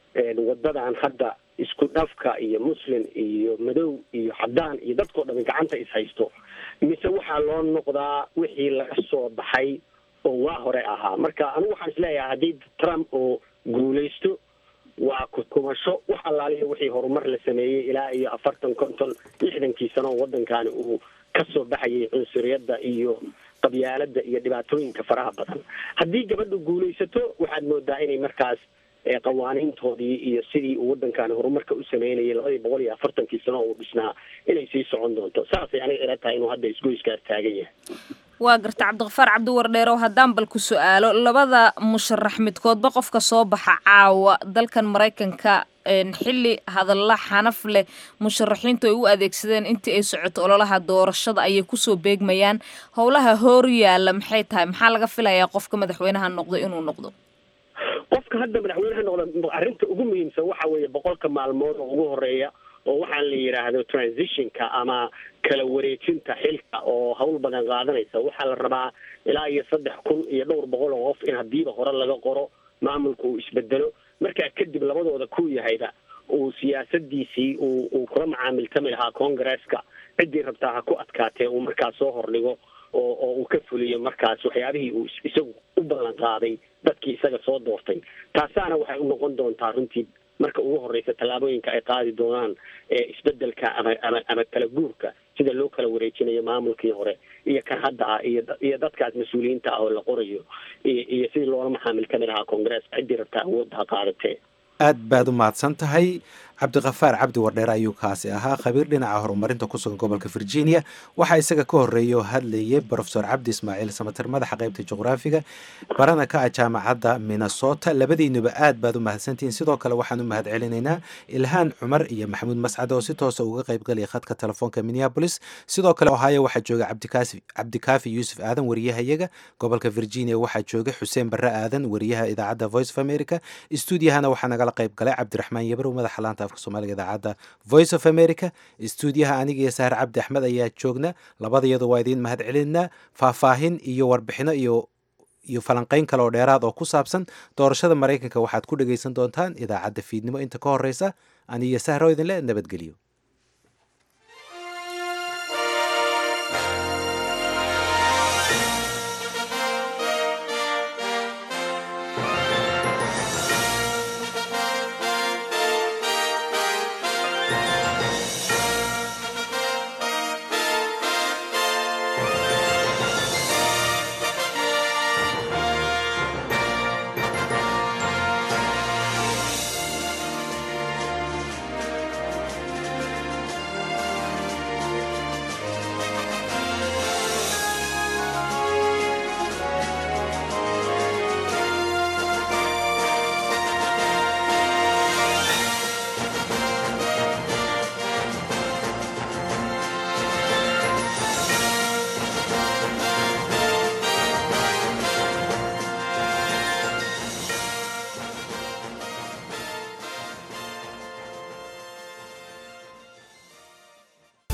wadadan hadda isku dhafka iyo muslim iyo madow iyo cadaan iyo dadkao dhami gacanta is haysto mise waxaa loo noqdaa wixii laga soo baxay oo waa hore ahaa marka anigu waxaan isleeyahay haddii trump oo guulaysto waa kukumasho wax allaaliya wixii horumar la sameeyey ilaa iyo afartan konton lixdankii sano oo waddankani uu ka soo baxayay cunsuriyadda iyo qabyaalada iyo dhibaatooyinka faraha badan haddii gabadhu guulaysato waxaad moodaa inay markaas qawaaniintoodii iyo sidii uu waddankani horumarka u sameynayay labadii boqol iyo afartankii sano oo uu dhisnaa inay sii socon doonto saasay aniga ila tahay inuu hadda isgoyskaas taagan yahay waa garta cabdiqafaar cabdiwardheerow haddaan bal ku su-aalo labada musharax midkoodba qofka soo baxa caawa dalkan maraykanka xilli hadalla xanaf leh musharaxiintu ay u adeegsadeen intii ay socoto ololaha doorashada ayay kusoo beegmayaan howlaha hoor yaalla maxay tahay maxaa laga filayaa qofka madaxweynaha noqdo inuu noqdo qofka hadda madaxweynaha noqda arrinta ugu muhiimsan waxa weeye boqolka maalmood oo ugu horeeya oo waxaan la yidhaahdo transitionka ama kala wareejinta xilka oo hawl badan qaadanaysa waxaa la rabaa ilaa iyo saddex kun iyo dhowr boqol oo qof in hadiiba hore laga qoro maamulka uu isbedelo markaa kadib labadooda ku yahayba uu siyaasadiisii uu uu kula macaamiltami lahaa congresska ciddii rabtaa ha ku adkaatee uu markaas soo hordhigo oo oo uu ka fuliyo markaas waxyaabihii uu isagu u ballan qaaday dadkii isaga soo doortay taasaana waxay u noqon doontaa runtii marka ugu horeysa tallaabooyinka ay qaadi doonaan ee isbedelka ama ama ama kala guurka sida loo kala wareejinayo maamulkii hore iyo kan hadda ah iyo iyo dadkaas mas-uuliyiinta ah oo la qorayo iyo iyo sidii loola maxaamiltami lahaa congresska ciddii rabtaa awoodda ha qaadatee aad baad u mahadsan tahay cabdiqafaar cabdi wardheer ayuu kaasi ahaa khabiir dhinaca horumarinta ku sugan gobolka virginia waxaa isaga ka horreeyay oo hadlayay brofesor cabdi ismaaciil samater madaxa qaybta juqraafiga barana ka ah jaamacadda minnesota labadiinuba aad baad u mahadsantihiin sidoo kale waxaan u mahad celinaynaa ilhaan cumar iyo maxamuud mascad oo si toosa uga qaybgalaya khadka telefoonka minneabolis sidoo kale ohio waxaa jooga cabdikaasi cabdikaafi yuusuf aadan wariyahayaga gobolka virginia waxaa jooga xuseen barre aadan wariyaha idaacadda voice of america stuudiyahana waxaa nagala qayb galay cabdiraxmaan yabarow madaxa laanta afka soomaaliga idaacadda voice of america stuudiyaha aniga iyo sahar cabdi axmed ayaa joogna labadayadu waa idiin mahad celinaa faahfaahin iyo warbixino iyo iyo falanqeyn kale oo dheeraad oo ku saabsan doorashada maraykanka waxaad ku dhegaysan doontaan idaacadda fiidnimo inta ka horeysa aniyo sahro idinle nabadgelyo